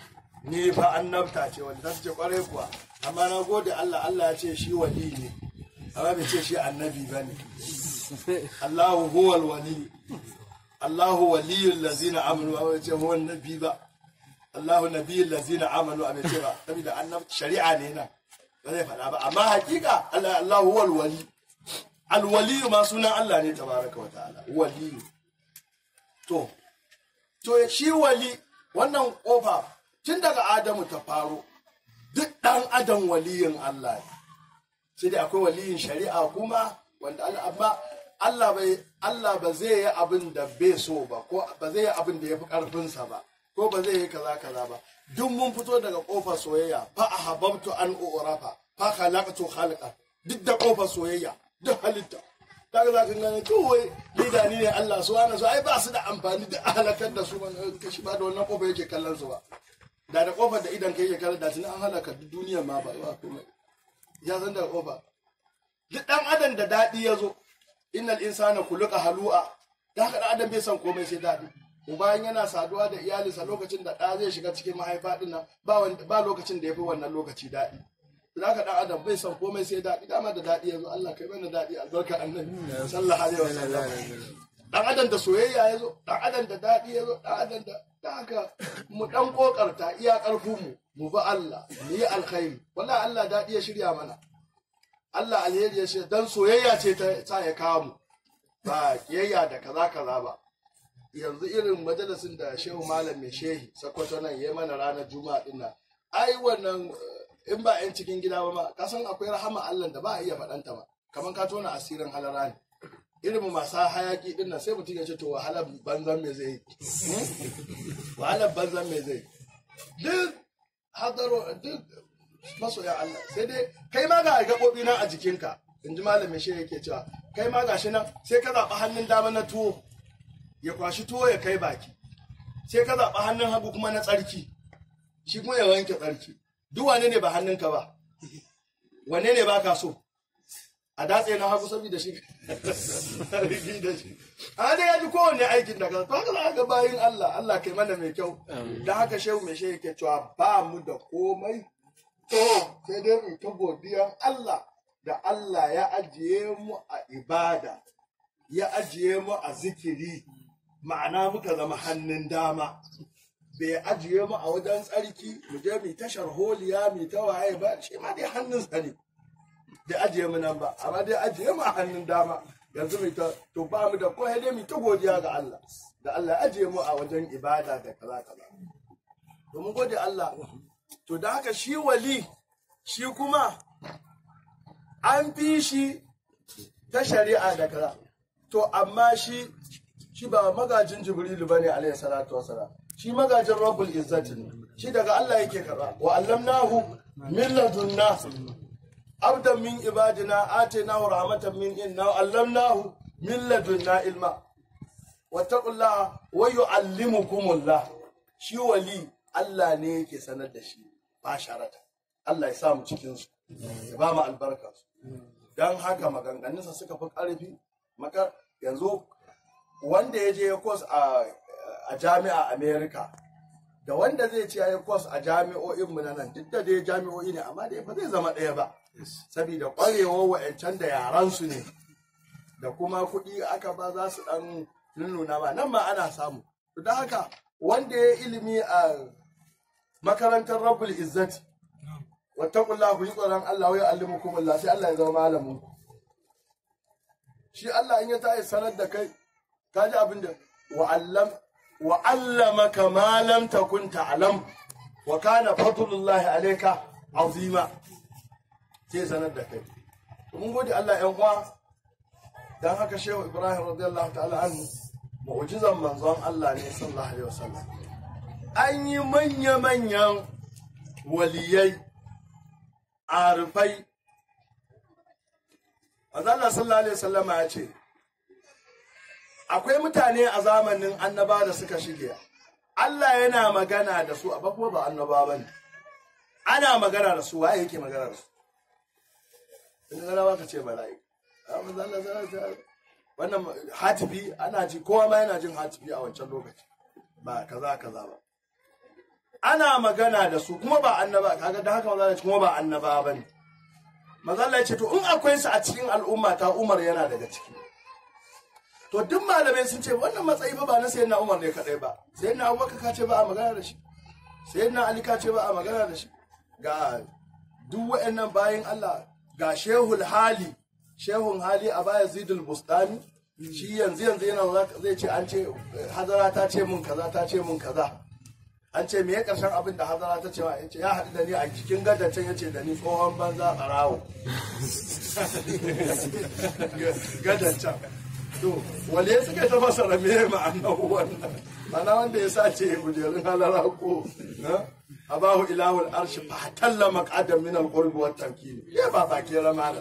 ni fa annabta ce wanda ta ce kwarai kuwa amma na gode Allah Allah ya ce shi wali ne amma bai ce shi annabi ba ne Allahu huwal wali Allahu waliyul lazina amanu amma bai ce huwa nabi ba Allahu nabiyul lazina amanu amma bai ce ba saboda annabta shari'a ne na ba zai faɗa ba amma hakika Allah Allahu huwal wali alwaliyu ma sunan Allah ne tabaraka wa ta'ala waliyu to to shi wali wannan kofa tun daga Adamu ta faro duk ɗan adam waliyin Allah ne sai dai akwai waliyin shari'a kuma wanda Allah amma Allah bai Allah ba zai yi abin da bai so ba ko ba zai yi abin da yafi karfinsa ba ko ba zai yi kaza kaza ba duk mun fito daga kofar soyayya fa ahabbtu an urafa fa khalaqtu khalqa duk da kofar soyayya duk halitta kaga za ka gane kawai lida ni ne Allah su wani su ai ba su da amfani da halakar da su ban kashi ba da wannan kofar yake kallon su ba da da kofar da idan kai yake kallon da tuni an halaka duk duniya ma ba ba komai ya san da kofa duk dan adam da dadi ya zo innal insana khuluqa halu'a da haka dan adam bai san komai sai dadi bayan yana saduwa da iyalinsa lokacin da ɗa zai shiga cikin mahaifa ɗin nan ba lokacin da ya fi wannan lokaci daɗi za ka ɗan adam bai san komai sai daɗi dama da daɗi yanzu Allah kai mana daɗi albarka annabi sallallahu alaihi wasallam dan adam da soyayya ya zo dan adam da daɗi ya zo dan adam da da haka mu dan kokarta iya ƙarfin mu mu bi Allah mu yi alkhairi wallahi Allah daɗi ya shirya mana Allah alheri ya shirya dan soyayya ce ta sa ya kawo mu ba kiyayya da kaza kaza ba yanzu irin majalisin da shehu malam mai shehi sakwato nan ya mana ranar juma'a din nan ai wannan in ba yan cikin gida ba ma ka san akwai rahama Allah da ba a iya faɗanta ba kamar ka tona asirin halara ne irin masu hayaki din nan sai mutum ya ce to wahalar banzan me zai wahalar banzan me zai duk hadaro duk masoya Allah sai dai kai ma ga gaɓoɓi nan a jikinka in ji malamin shi yake cewa kai ma gashi nan sai ka zaɓi hannun dama na tuwo ya kwashi tuwo ya kai baki sai ka zaɓi hannun hagu kuma na tsarki shi kuma ya wanke tsarki duk wane ne ba hannunka ba wane ne ba ka so a datse na hagu saboda shi rigi da shi a dai ya ji kowanne aikin da ka to haka za ga bayin Allah Allah kai mana mai kyau da haka shehu mai shehu ke cewa ba mu da komai to sai dai mu ta godiyan Allah da Allah ya ajiye mu a ibada ya ajiye mu a zikiri ma'ana muka zama hannun dama bai ajiye mu a wajen tsarki mu je mu tashar holiya mu ta waye ba shi ma dai hannun sa ne da ajiye mu nan ba amma dai ajiye mu a hannun dama yanzu mu ta to ba mu da ko dai mu ta godiya ga Allah da Allah ajiye mu a wajen ibada da kaza kaza to mun gode Allah to da haka shi wali shi kuma an fi shi ta shari'a da kaza to amma shi shi ba magajin jibrilu bane alayhi salatu wasalam shi magajin rabbul izzati ne shi daga Allah yake karba wa allamnahu min ladunna abdan min ibadina atainahu rahmatan min inna wa allamnahu min ladunna ilma wattaqullaha wa yuallimukumullah shi wali Allah ne yake sanar da shi ba sharata Allah ya samu cikin su ya ba mu albarka su dan haka maganganunsa suka fi ƙarfi maka yanzu wanda ya je kwas a jami'a america da wanda zai ce ya yi kwas a jami'o'in mu na nan duk da dai jami'o'i ne amma dai ba zai zama ɗaya ba saboda ƙwarewar wa'ancan da yaran su ne da kuma kuɗi aka ba za su ɗan nuna ba nan ma ana samu don haka wanda ya ilimi a makarantar rabbul izzati wattaqullah ku yi tsoron Allah wa ya'allimukum Allah sai Allah ya zama malamin ku shi Allah in ya tayi sanar da kai ka ji abin da wa'allam wa'allamaka ma lam takun ta'lam wa kana fadlullahi alayka azima sai sanar da kai mun gode Allah ƴan uwa dan haka Shehu Ibrahim radiyallahu ta'ala anhu mu'jizan manzon Allah ne sallallahu alaihi wasallam an yi manya manyan waliyai arifai Allah sallallahu alaihi wasallam ya ce akwai mutane a zamanin annaba da suka shige Allah yana magana da su a kuma ba annaba ba ne ana magana da su waye yake magana da su in ga rawa ka ce mala'i wannan hatifi ana ji kowa ma yana jin hatifi a wancan lokaci ba kaza kaza ba ana magana da su kuma ba annaba kaga da haka maza kuma ba annaba bane maza Allah ya ce to in akwai su a cikin al'umma ta Umar yana daga ciki to duk malamai sun ce wannan matsayi fa ba na sayyidina Umar ne kadai ba sayyidina Abubakar ka ce ba a magana da shi sayyidina Ali ka ce ba a magana da shi ga duk waɗannan bayan Allah ga shehul hali shehun hali a baya zidul bustani shi yanzu yanzu yana zai ce an ce hazara ta ce mun kaza ta ce mun kaza an ce me ya karshen abin da hazara ta ce wa ya ce ya haɗu da ni a cikin gadon can ya ce da ni tsohon banza ɓarawo gadon can to wale suka ta fasara me ma'anar wannan mana wanda ya sace kujerun halara ko abahu ilahul arshi fa talla maqadam min al-qurb wa tamkin ya ba ba ke ramana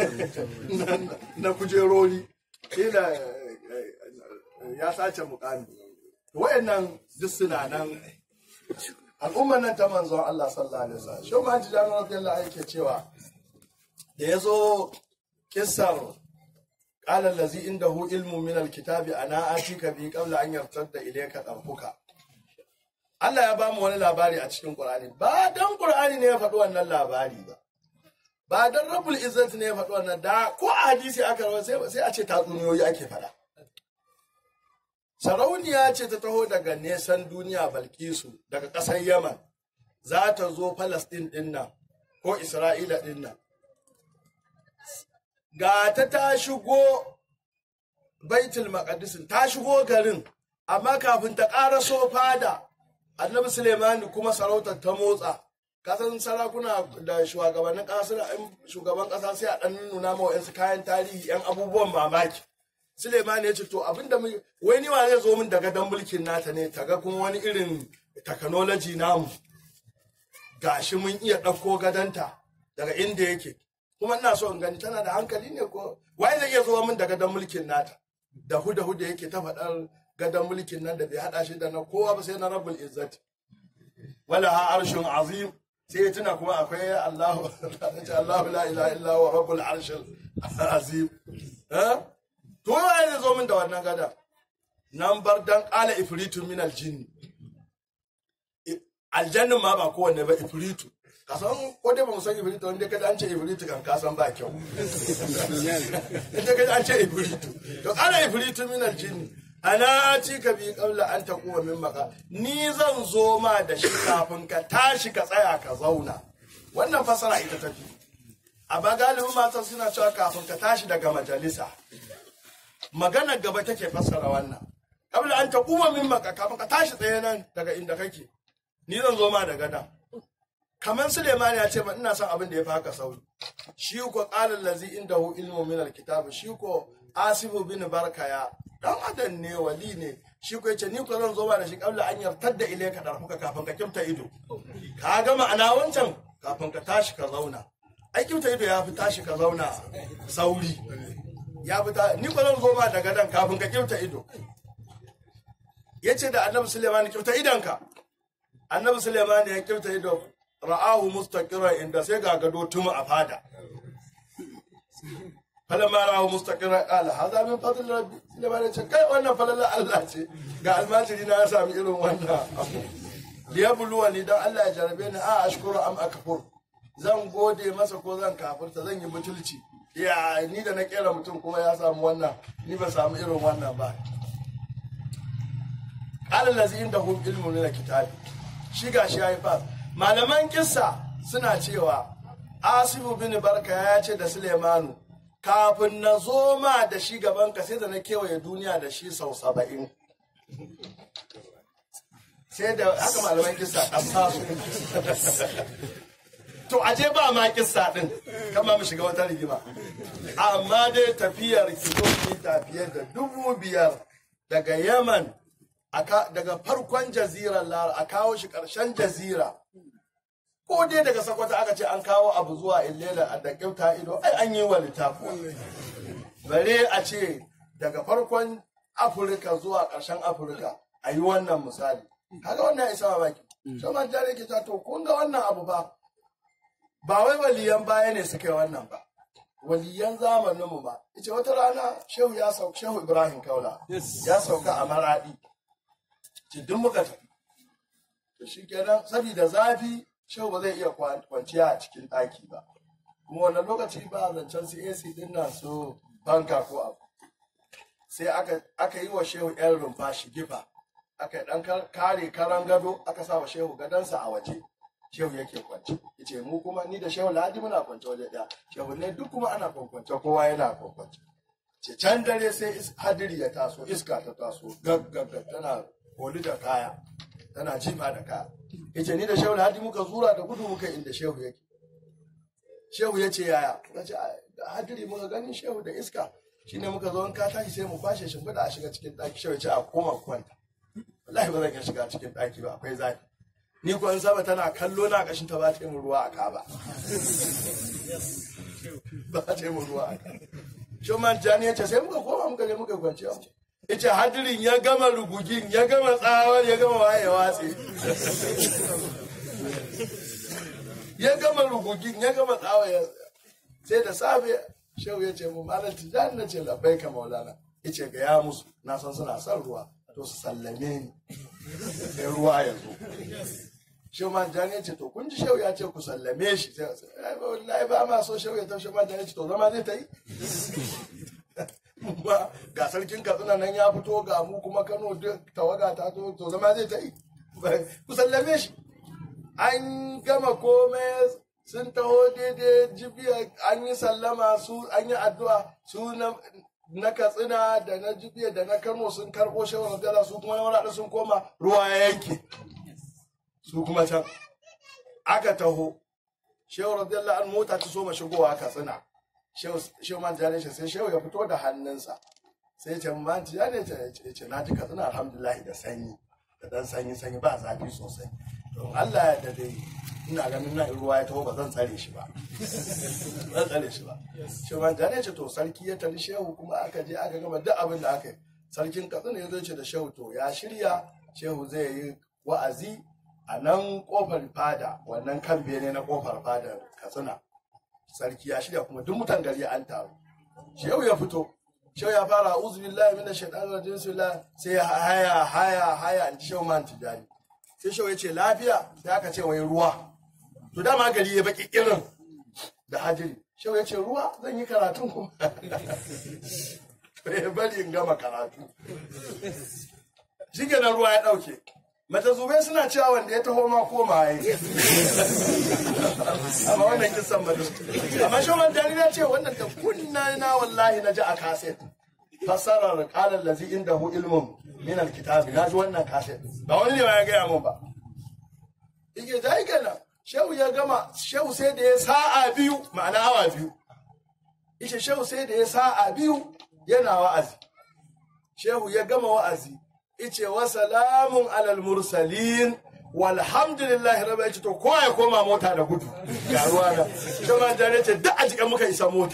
na kujerori kila ya sace mukami wayannan duk suna nan al'ummar nan ta manzon Allah sallallahu alaihi wasallam shi ma ji jami'ar radiyallahu anhu yake cewa da yazo kissar qala allazi indahu ilmu min al-kitabi ana atika bi qabla an yartadda ilayka tarfuka Allah ya bamu wani labari a cikin Qur'ani ba dan Qur'ani ne ya faɗi wannan labari ba ba dan Rabbul Izzat ne ya faɗi wannan da ko a hadisi aka rawa sai sai a ce tatsuniyoyi ake faɗa Sarauniya ce ta taho daga nesan duniya Balkisu daga ƙasar Yaman za ta zo Palestine ɗin nan ko Isra'ila ɗin nan ga ta ta shigo Baitul Maqdis ta shigo garin amma kafin ta ƙaraso fada annabi Suleimani kuma sarautar ta motsa kasan sarakuna da shugabannin ƙasa shugaban ƙasa sai a ɗan nuna ma wa'yansu kayan tarihi yan abubuwan mamaki Suleimani ya ce to abinda mu wai ni wa zai zo min daga dan mulkin nata ne ta ga kuma wani irin technology namu gashi mun iya ɗauko gadanta daga inda yake kuma ina so in gani tana da hankali ne ko wai zai iya zo min daga dan mulkin nata da huda huda yake ta faɗar gadon mulkin nan da bai hada shi da na kowa ba sai na rabbul izzat wala ha arshun azim sai ya tuna kuma akwai Allahu Allahu la ilaha illa huwa rabbul arshil azim eh to wai ne zo min da wannan gada nan bar dan qala ifritu min aljinn aljannin ma ba kowanne ba ifritu ka san ko dai ba mu san ifritu wanda kada an ce ifritu kan ka san ba kyau inda kada an ce ifritu to qala ifritu min aljinn ana ci ka bi kabla an ta kuma min maka ni zan zo ma da shi kafin ka tashi ka tsaya ka zauna wannan fasara ita tafi a ba galibin matan suna cewa kafin ka tashi daga majalisa magana gaba take fassara wannan kabla an ta kuma min maka kafin ka tashi tsaye nan daga inda kake ni zan zo ma da gada kamar Suleiman ya ce ba ina son abin da ya fi haka sauri shi ko qala allazi indahu ilmu min alkitab shi ko asibu bin barkaya dan adam ne wali ne shi ko yace ni ko zan zo ba da shi kabla an yartar da ile ka darfuka kafin ka kimta ido ka ga ma'ana wancan kafin ka tashi ka zauna ai kimta ido ya fi tashi ka zauna sauri ya fi ta ni ko zan zo ba da gadan kafin ka kimta ido yace da annabi Suleiman kimta idanka annabi Suleiman ya kimta ido ra'ahu mustaqiran inda sai ga gado tuma a fada falamma ra'ahu mustaqiran qala hadha min fadl rabbi Suleiman ya ce kai wannan falala Allah ce ga almajiri na ya sami irin wannan abu liyabluwani dan Allah ya jarabe ni a ashkuru am akfur zan gode masa ko zan kafirta zan yi butulci ya ni da na kera mutum kuma ya samu wannan ni ba samu irin wannan ba qala allazi indahu ilmun min kitabi shi gashi yayi fa malaman kissa suna cewa asibu bin barka ya ce da sulemanu kafin na zo ma da shi gaban ka sai da na kewaye duniya da shi sau saba'in sai da haka malaman kissa ƙasa su to aje ba ma kissa din kama mu shiga wata rigima amma dai tafiyar kilomita fiye da dubu biyar daga yaman daga farkon jazirar lara a kawo shi ƙarshen jazira ko dai daga sakwata aka ce an kawo abu zuwa illela a da kyauta ido ai an yi wa littafi bare a ce daga farkon afirka zuwa ƙarshen afirka a yi wannan misali kaga wannan ya isa mamaki sai man jare ke to kun ga wannan abu ba ba wai waliyan baya ne suka yi wannan ba waliyan zamaninmu ba ita wata rana shehu ya sauka shehu ibrahim kaula ya sauka a maradi ce duk muka tafi to shi kenan saboda zafi shehu ba zai iya kwanciya a cikin ɗaki ba kuma wannan lokaci ba zancen su AC din nan su fanka ko abu sai aka yi wa shehu yan rumfa shigifa aka yi dan kare karan gado aka sa wa shehu gadonsa a waje shehu yake kwance yace mu kuma ni da shehu ladi muna kwance waje ɗaya shehu ne duk kuma ana kwance kowa yana kwance ce can dare sai hadiri ya taso iska ta taso gaggagga tana koli da kaya tana jifa da kaya yace ni da shehu ladi muka zura da gudu muka inda shehu yake shehu ya ce yaya na ce hadiri muka ganin shehu da iska shine muka zo in ka tashi sai mu kwashe shimfiɗa a shiga cikin ɗaki shehu ya ce a koma kwanta wallahi ba zan iya shiga cikin ɗaki ba akwai zafi ni ko in sama tana kallo na kashin ta ba ta yi ruwa a ka ba ba ta yi ruwa a ka Shoman Jani ya ce sai muka koma muka je muka kwanci ya ce hadirin ya gama rugugin ya gama tsawar ya gama waye watsi ya gama rugugin ya gama tsawar sai da safe shehu ya ce mu malam tijani na ce labai ka maulana ya ce ga ya musu na san suna son ruwa to su sallame ni sai ruwa ya zo shehu man jani ya ce to kun ji shehu ya ce ku sallame shi sai wallahi ba ma so shehu ya tafi shehu man jani ya ce to zama zai ta yi ba ga sarkin katsina nan ya fito ga mu kuma kano duk tawaga ta to to zama zai ta yi ku sallame shi an gama komai sun taho daidai jibiya an yi sallama su an yi addu'a su na katsina da na jibiya da na kano sun karɓo shawar gala su kuma na sun koma ruwa ya yanke su kuma can aka taho shehu radiyallahu an mota ta so ma shigowa katsina shehu man jani shi sai shehu ya fito da hannunsa sai ce man jani ce ce na ji katsina alhamdulillah da sanyi da dan sanyi sanyi ba zafi sosai don Allah ya da dai ina ganin nan ruwa ya taho ba zan tsare shi ba zan tsare shi ba shehu man jani ce to sarki ya tari shehu kuma aka je aka gama duk abin da aka yi sarkin katsina ya zo ce da shehu to ya shirya shehu zai yi wa'azi a nan kofar fada wannan kan bene na kofar fada katsina sarki ya shirya kuma duk mutan gari an taru shehu ya fito shehu ya fara uzu billahi min shaitanir rajim bismillah sai ya haya haya haya in shehu man tijani sai shehu ya ce lafiya sai aka ce wai ruwa to dama gari ya baki irin da hadiri shehu ya ce ruwa zan yi karatun kuma ya bari in gama karatu shi kenan ruwa ya dauke mata zube suna cewa wanda ya taho ma koma ya yi amma wannan kisan ba amma shi wannan dani na ce wannan da kunna na wallahi na ji a kaset fasarar kalar lazi inda hu ilmun min alkitabi na ji wannan kaset ba wani ne ya gaya mun ba ike da yake nan shehu ya gama shehu sai da ya sa'a biyu ma'ana awa biyu ike shehu sai da ya sa'a biyu yana wa'azi shehu ya gama wa'azi ice wa salamun alal mursalin walhamdulillahi rabbi ya ce to kowa ya koma mota da gudu ga ruwa da shaman jare ce duk a jikin muka isa mota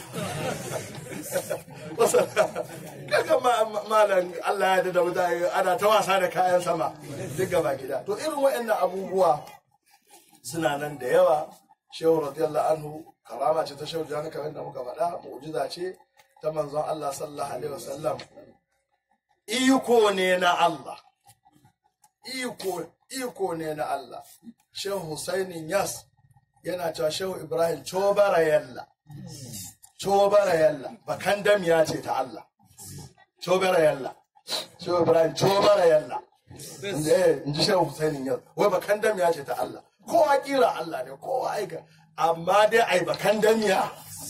kaga malam Allah ya da wuta ana ta wasa da kayan sama duk gaba gida to irin waɗannan abubuwa suna nan da yawa shehu radiyallahu anhu karama ce ta shehu jani kamar da muka faɗa mu'jiza ce ta manzon Allah sallallahu alaihi wasallam iko ne na Allah iko iko ne na Allah Shehu Husainin Yas yana cewa Shehu Ibrahim cobara yalla cobara yalla bakan damiya ce ta Allah cobara yalla Shehu Ibrahim cobara yalla in ji Shehu Husainin Yas wai bakan damiya ce ta Allah kowa kira Allah ne kowa aika amma dai ai bakan damiya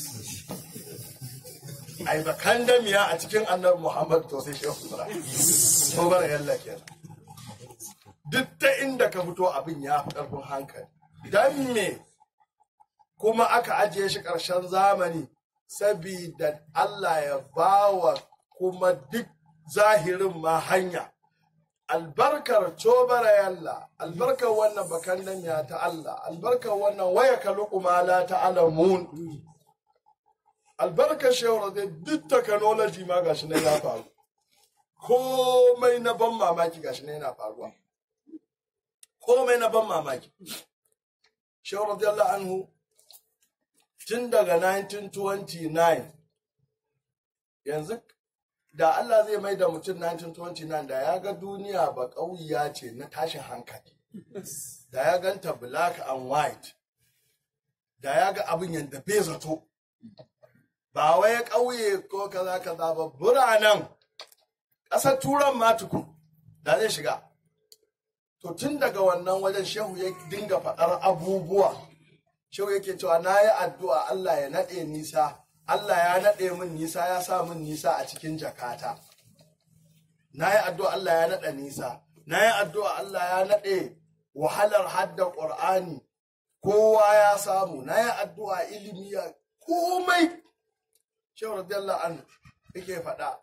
ai bakan damiya a cikin annabi Muhammad to sai Shehu Ibrahim cobara yalla kenan duk ta inda ka fito abin ya fi ƙarfin hankali don me kuma aka ajiye shi ƙarshen zamani sabida Allah ya bawa kuma duk zahirin ma hanya albarkar cobara yalla albarkar wannan bakan nan ya ta Allah albarkar wannan waya ka la ta alamun albarkar shawara da duk technology ma gashi ne ya faru komai na ban mamaki gashi ne yana faruwa komai na ban mamaki. Shehu radiyallahu anhu tun daga 1929 yanzu da Allah zai mai da mutum 1929 da ya ga duniya ba ƙauya ce na tashin hankali. da ya ganta black and white da ya ga abin yadda bai zato ba wai ƙauye ko kaza kaza ba biranen ƙasar turan ma tukun da zai shiga to tun daga wannan wajen shehu ya dinga faɗar abubuwa shehu yake cewa na yi addu'a Allah ya naɗe nisa Allah ya naɗe min nisa ya sa min nisa a cikin jakata na yi addu'a Allah ya naɗa nisa na yi addu'a Allah ya naɗe wahalar hadda ƙur'ani kowa ya samu na yi addu'a ilimi ya komai shehu radiyallahu anhu yake faɗa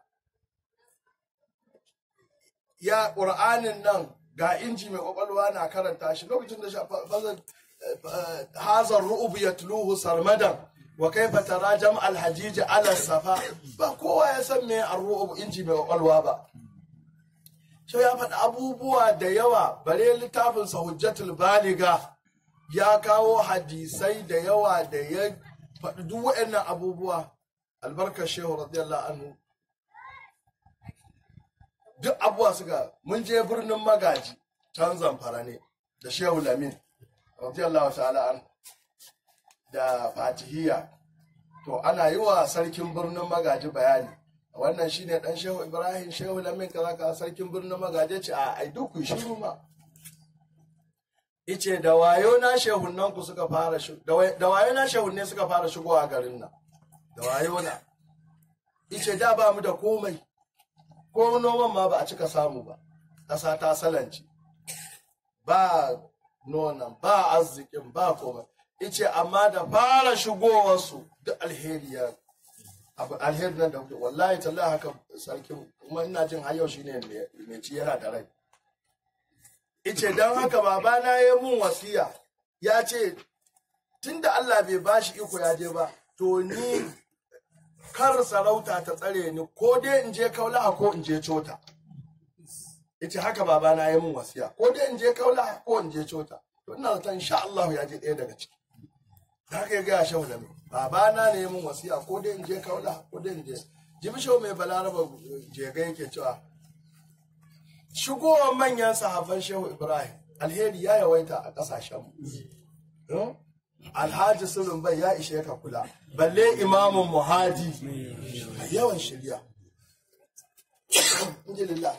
ya ƙur'anin nan ga inji mai ƙwaƙwalwa na karanta shi lokacin da fazar hazar ru'ubu ya tuluhu sarmadan wa kaifa tara jam alhajiji ala safa ba kowa ya san me a ru'ubu inji mai ƙwaƙwalwa ba shi ya faɗi abubuwa da yawa bare littafinsa hujjatul baliga ya kawo hadisai da yawa da ya faɗi duk waɗannan abubuwa albarkar shehu radiyallahu anhu duk abubuwa suka mun je birnin magaji can zamfara ne da shehu lamin radiyallahu ta'ala an da fatihiyya to ana yi wa sarkin birnin magaji bayani wannan shine dan shehu ibrahim shehu lamin kaza ka sarkin birnin magaji ce a ai duk ku shiru ma ice da wayo na shehunnan ku suka fara da wayo na shehunne suka fara shigowa garin nan da wayo na ice da ba mu da komai ko noman ma ba a cika samu ba ƙasa ta salanci ba nonon ba arzikin ba komai ice amma da fara shigowarsu duk alheri ya abu alheri nan da kuke wallahi tallahi haka sarkin kuma ina jin har yau shine mai ci yana da rai ice don haka babana ya mun wasiya ya ce tunda Allah bai bashi iko ya je ba to ni kar sarauta ta tsare ni ko dai in je kaulaha ko in je cota yace haka babana ya mun wasiya ko dai in je kaulaha ko in je cota to ina zaton insha Allah ya je ɗaya daga ciki da haka ya gaya shehu da mai babana ne ya mun wasiya ko dai in je kaulaha ko dai in je jibi shehu mai balaraba jega yake cewa shigowar manyan sahabban shehu ibrahim alheri ya yawaita a ƙasashenmu alhaji sulun bai ya ishe ka kula balle imamun muhaji yawan shirya alhamdulillah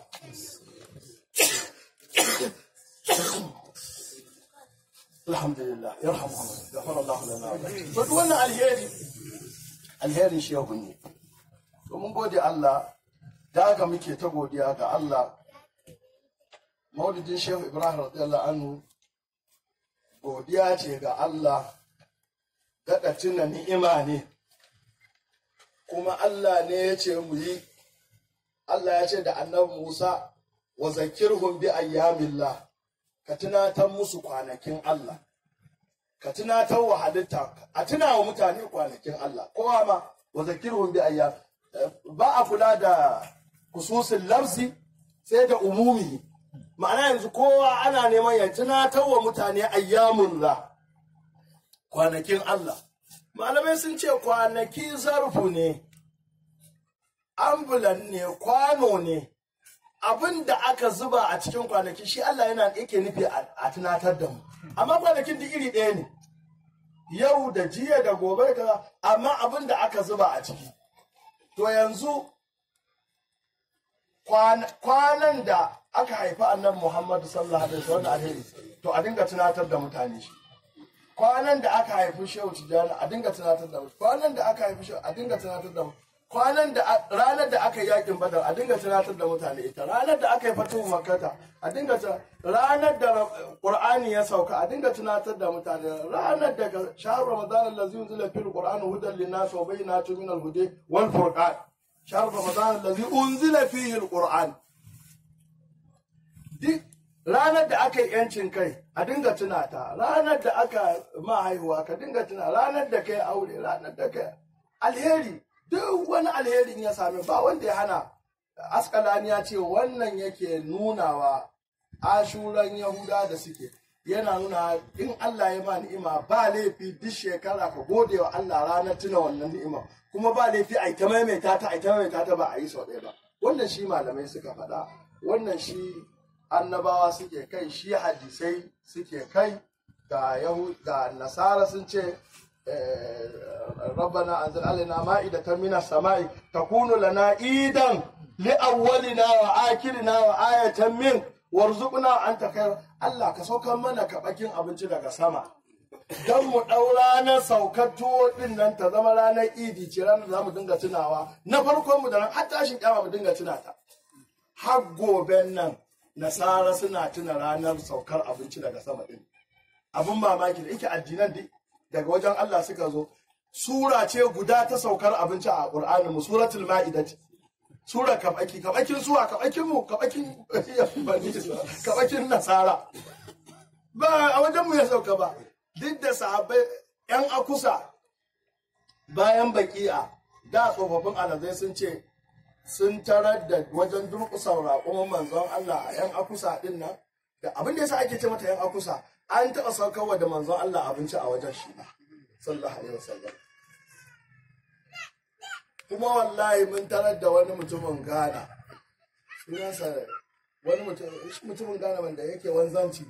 alhamdulillah yarhamu Allah ghafara Allah lana to duk wannan alheri alherin shehu ne to mun gode Allah da haka muke ta godiya ga Allah maulidin shehu ibrahim radiyallahu anhu godiya ce ga Allah daɗa tuna ni'ima ne kuma Allah ne ya ce mu yi Allah ya ce da annabi Musa wa zakirhum bi ayyamillah ka tunatar musu kwanakin Allah ka tunatar wa halitta a tuna wa mutane kwanakin Allah kowa ma wa zakirhum bi ayyam ba a kula da kususin lafzi sai da umumi ma'ana yanzu kowa ana neman ya tunatar wa mutane ayyamun la kwanakin Allah malamai sun ce kwanaki zarfu ne ambulan ne kwano ne abin da aka zuba a cikin kwanaki shi Allah yana yake nufi a tunatar da mu amma kwanakin duk iri ɗaya ne yau da jiya da gobe da amma abin da aka zuba a ciki to yanzu kwanan da aka haifi annan Muhammadu sallallahu alaihi wasallam alheri to a dinga tunatar da mutane shi kwanan da aka haifi shehu tijjani a dinga tunatar da kwanan da aka haifi shehu a dinga tunatar da kwanan da ranar da aka yi yakin badar a dinga tunatar da mutane ita ranar da aka yi fatuhu makkata a dinga ranar da qur'ani ya sauka a dinga tunatar da mutane ranar da shahar ramadan allazi unzila fil qur'ani hudan linnas wa bayyinatun min al-huda wal furqan shahar ramadan allazi unzila fihi al-qur'an duk ranar da aka yi yancin kai a dinga tuna ta ranar da aka ma haihuwa ka dinga tuna ranar da kai aure ranar da kai alheri duk wani alherin ya sami ba wanda ya hana askalani ya ce wannan yake nunawa ashuran yahuda da suke yana nuna in Allah ya ma ni'ima ba laifi duk shekara ka gode wa Allah ranar tuna wannan ni'ima kuma ba laifi a ta maimaita ta a ta maimaita ta ba a yi sau ɗaya ba wannan shi malamai suka faɗa wannan shi annabawa suke kai shi hadisai suke kai ga yahu ga nasara sun ce rabbana anzil alaina ma'idatan minas sama'i takunu lana idan li awwalina wa akhirina wa ayatan min warzuqna anta khair Allah ka saukar mana kabakin abinci daga sama dan mu dau ranar saukar tuwo din nan ta zama ranar idi ce ranar da zamu dinga tunawa na farkon mu da ran har tashin kiyama mu dinga tuna ta har goben nan nasara suna tuna ranar saukar abinci daga sama din abin mamaki da yake addinan dai daga wajen Allah suka zo sura ce guda ta saukar abinci a Qur'ani mu suratul ma'idah sura kabaki kabakin suwa kabakin mu kabakin kabakin nasara ba a wajen mu ya sauka ba duk da sahabbai yan akusa bayan baki'a da tsofaffin alazai sun ce sun tarar da wajen durƙusar raƙon manzon Allah a yan akusa din nan da abin da yasa ake ce mata yan akusa an taɓa saukarwa da manzon Allah abinci a wajen shi ba sallallahu alaihi wasallam kuma wallahi mun tarar da wani mutumin Ghana sunansa wani mutumin Ghana wanda yake wanzanci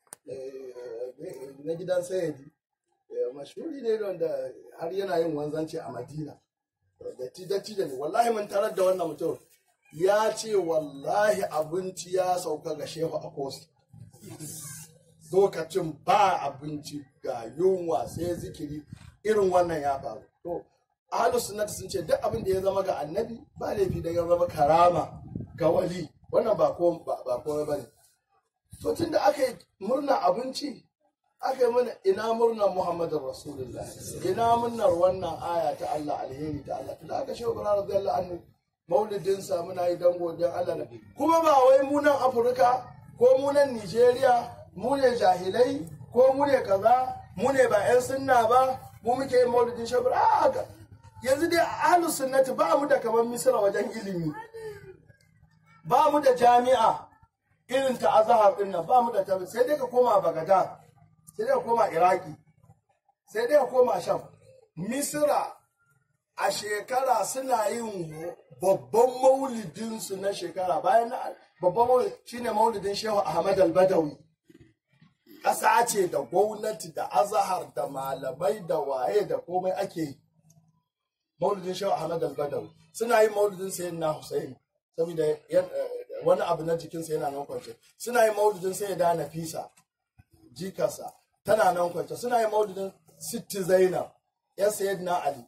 na gidan sayadi mashuri ne wanda har yana yin wanzanci a Madina da tidatti da ne wallahi mun tarar da wannan mutum ya ce wallahi abinci ya sauka ga shehu a kosi lokacin ba abinci ga yunwa sai zikiri irin wannan ya faru to ahlus sunnati sun ce duk abin da ya zama ga annabi ba laifi da ya zama karama ga wali wannan ba ko ba ko bane to tunda aka yi murna abinci aka yi mana ina murnar muhammadin rasulullah ina murnar wannan aya ta Allah alheri ta Allah tunda aka shehu bara radiyallahu anhu maulidinsa muna yi dan godiyar Allah kuma ba wai mu nan Afirka ko mu nan Nigeria mu ne jahilai ko mu ne kaza mu ne ba 'yan sunna ba mu muke yin maulidin shabar haka yanzu dai ahlus sunnati ba mu da kamar misra wajen ilimi ba mu da jami'a irin ta azhar din nan ba mu da tabi sai dai ka koma bagada sai dai ka koma iraki sai dai ka koma sham misra a shekara suna yin babban maulidinsu na shekara bayan babban maulid shine maulidin shehu ahmad al-badawi ƙasa ce da gwamnati da azahar da malamai da waye da komai ake yi maulidin shehu ahmad al-badawi suna yin maulidin sayyid na husaini saboda wani abu na jikinsa yana nan kwance suna yin maulidin sayyid da nafisa jikarsa tana nan kwance suna yin maulidin sitti zainab ya sayyid na ali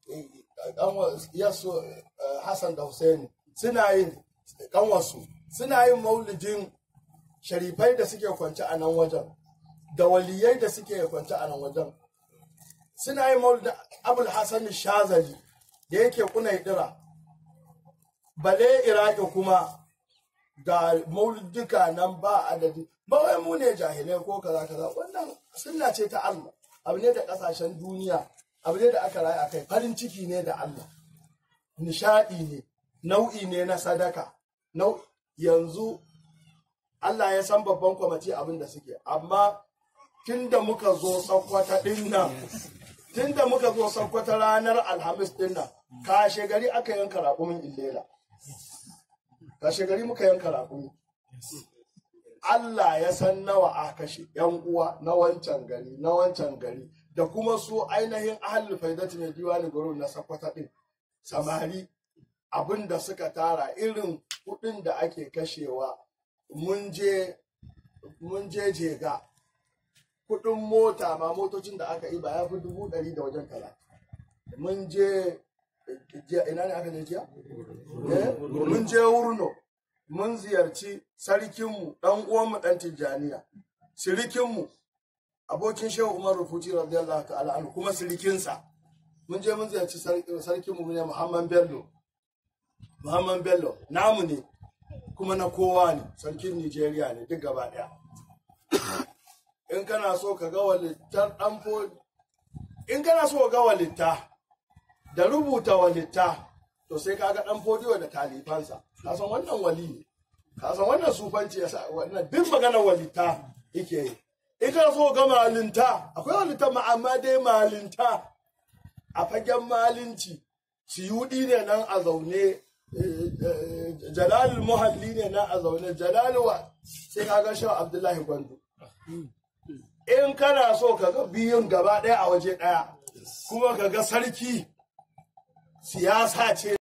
yasu hassan da husaini suna yin kanwarsu suna yin maulidin sharifai da suke kwance a nan wajen da waliyai da suke kwance a nan wajen suna yin maulidin abul hassan shazali da yake kuna dira bale iraki kuma ga maulidika nan ba adadi ba wai mu ne jahilai ko kaza kaza wannan sunna ce ta Allah abu ne da kasashen duniya abu ne da aka rayu a kai farin ciki ne da Allah nishadi ne nau'i ne na sadaka yanzu Allah ya san babban kwamati abin da suke amma tun da muka zo sakwata ɗin nan tun da muka zo sakwata ranar alhamis ɗin nan kashe gari aka yanka raƙumin illela kashe gari muka yanka raƙumi Allah ya san nawa a kashe yan uwa na wancan gari na wancan gari da kuma su ainihin ahalul faidati mai diwani guru na sakwata ɗin samari abin da suka tara irin kuɗin da ake kashewa mun je mun je jega kudin mota ma motocin da aka yi ba ya fi dubu ɗari da wajen tala mun je ina ne aka je jiya mun je wurno mun ziyarci sarkinmu ɗan uwanmu ɗan tijjaniya sirikinmu abokin shehu umar rufuti radiyallahu ta'ala anhu kuma sirikinsa mun je mun ziyarci sarkinmu ne muhammad bello muhammad bello namu ne kuma na kowa ne sarkin Nijeriya ne duk gaba ɗaya. In kana so ka ga walittar ɗan in kana so ka ga walitta da rubuta walitta to sai ka ga ɗan fodiyo da talifansa ka san wannan wali ne ka san wannan sufanci ya sa wannan duk maganar walitta yake yi in kana so ga malinta akwai walitta ma amma dai malinta a fagen malinci ciyudi ne nan a zaune jalalul muhalli ne na a zaune jalaluwa sai ka ga shi abdullahi gwandu in kana so ka ga biyun gaba ɗaya a waje ɗaya kuma ka ga sarki siyasa ce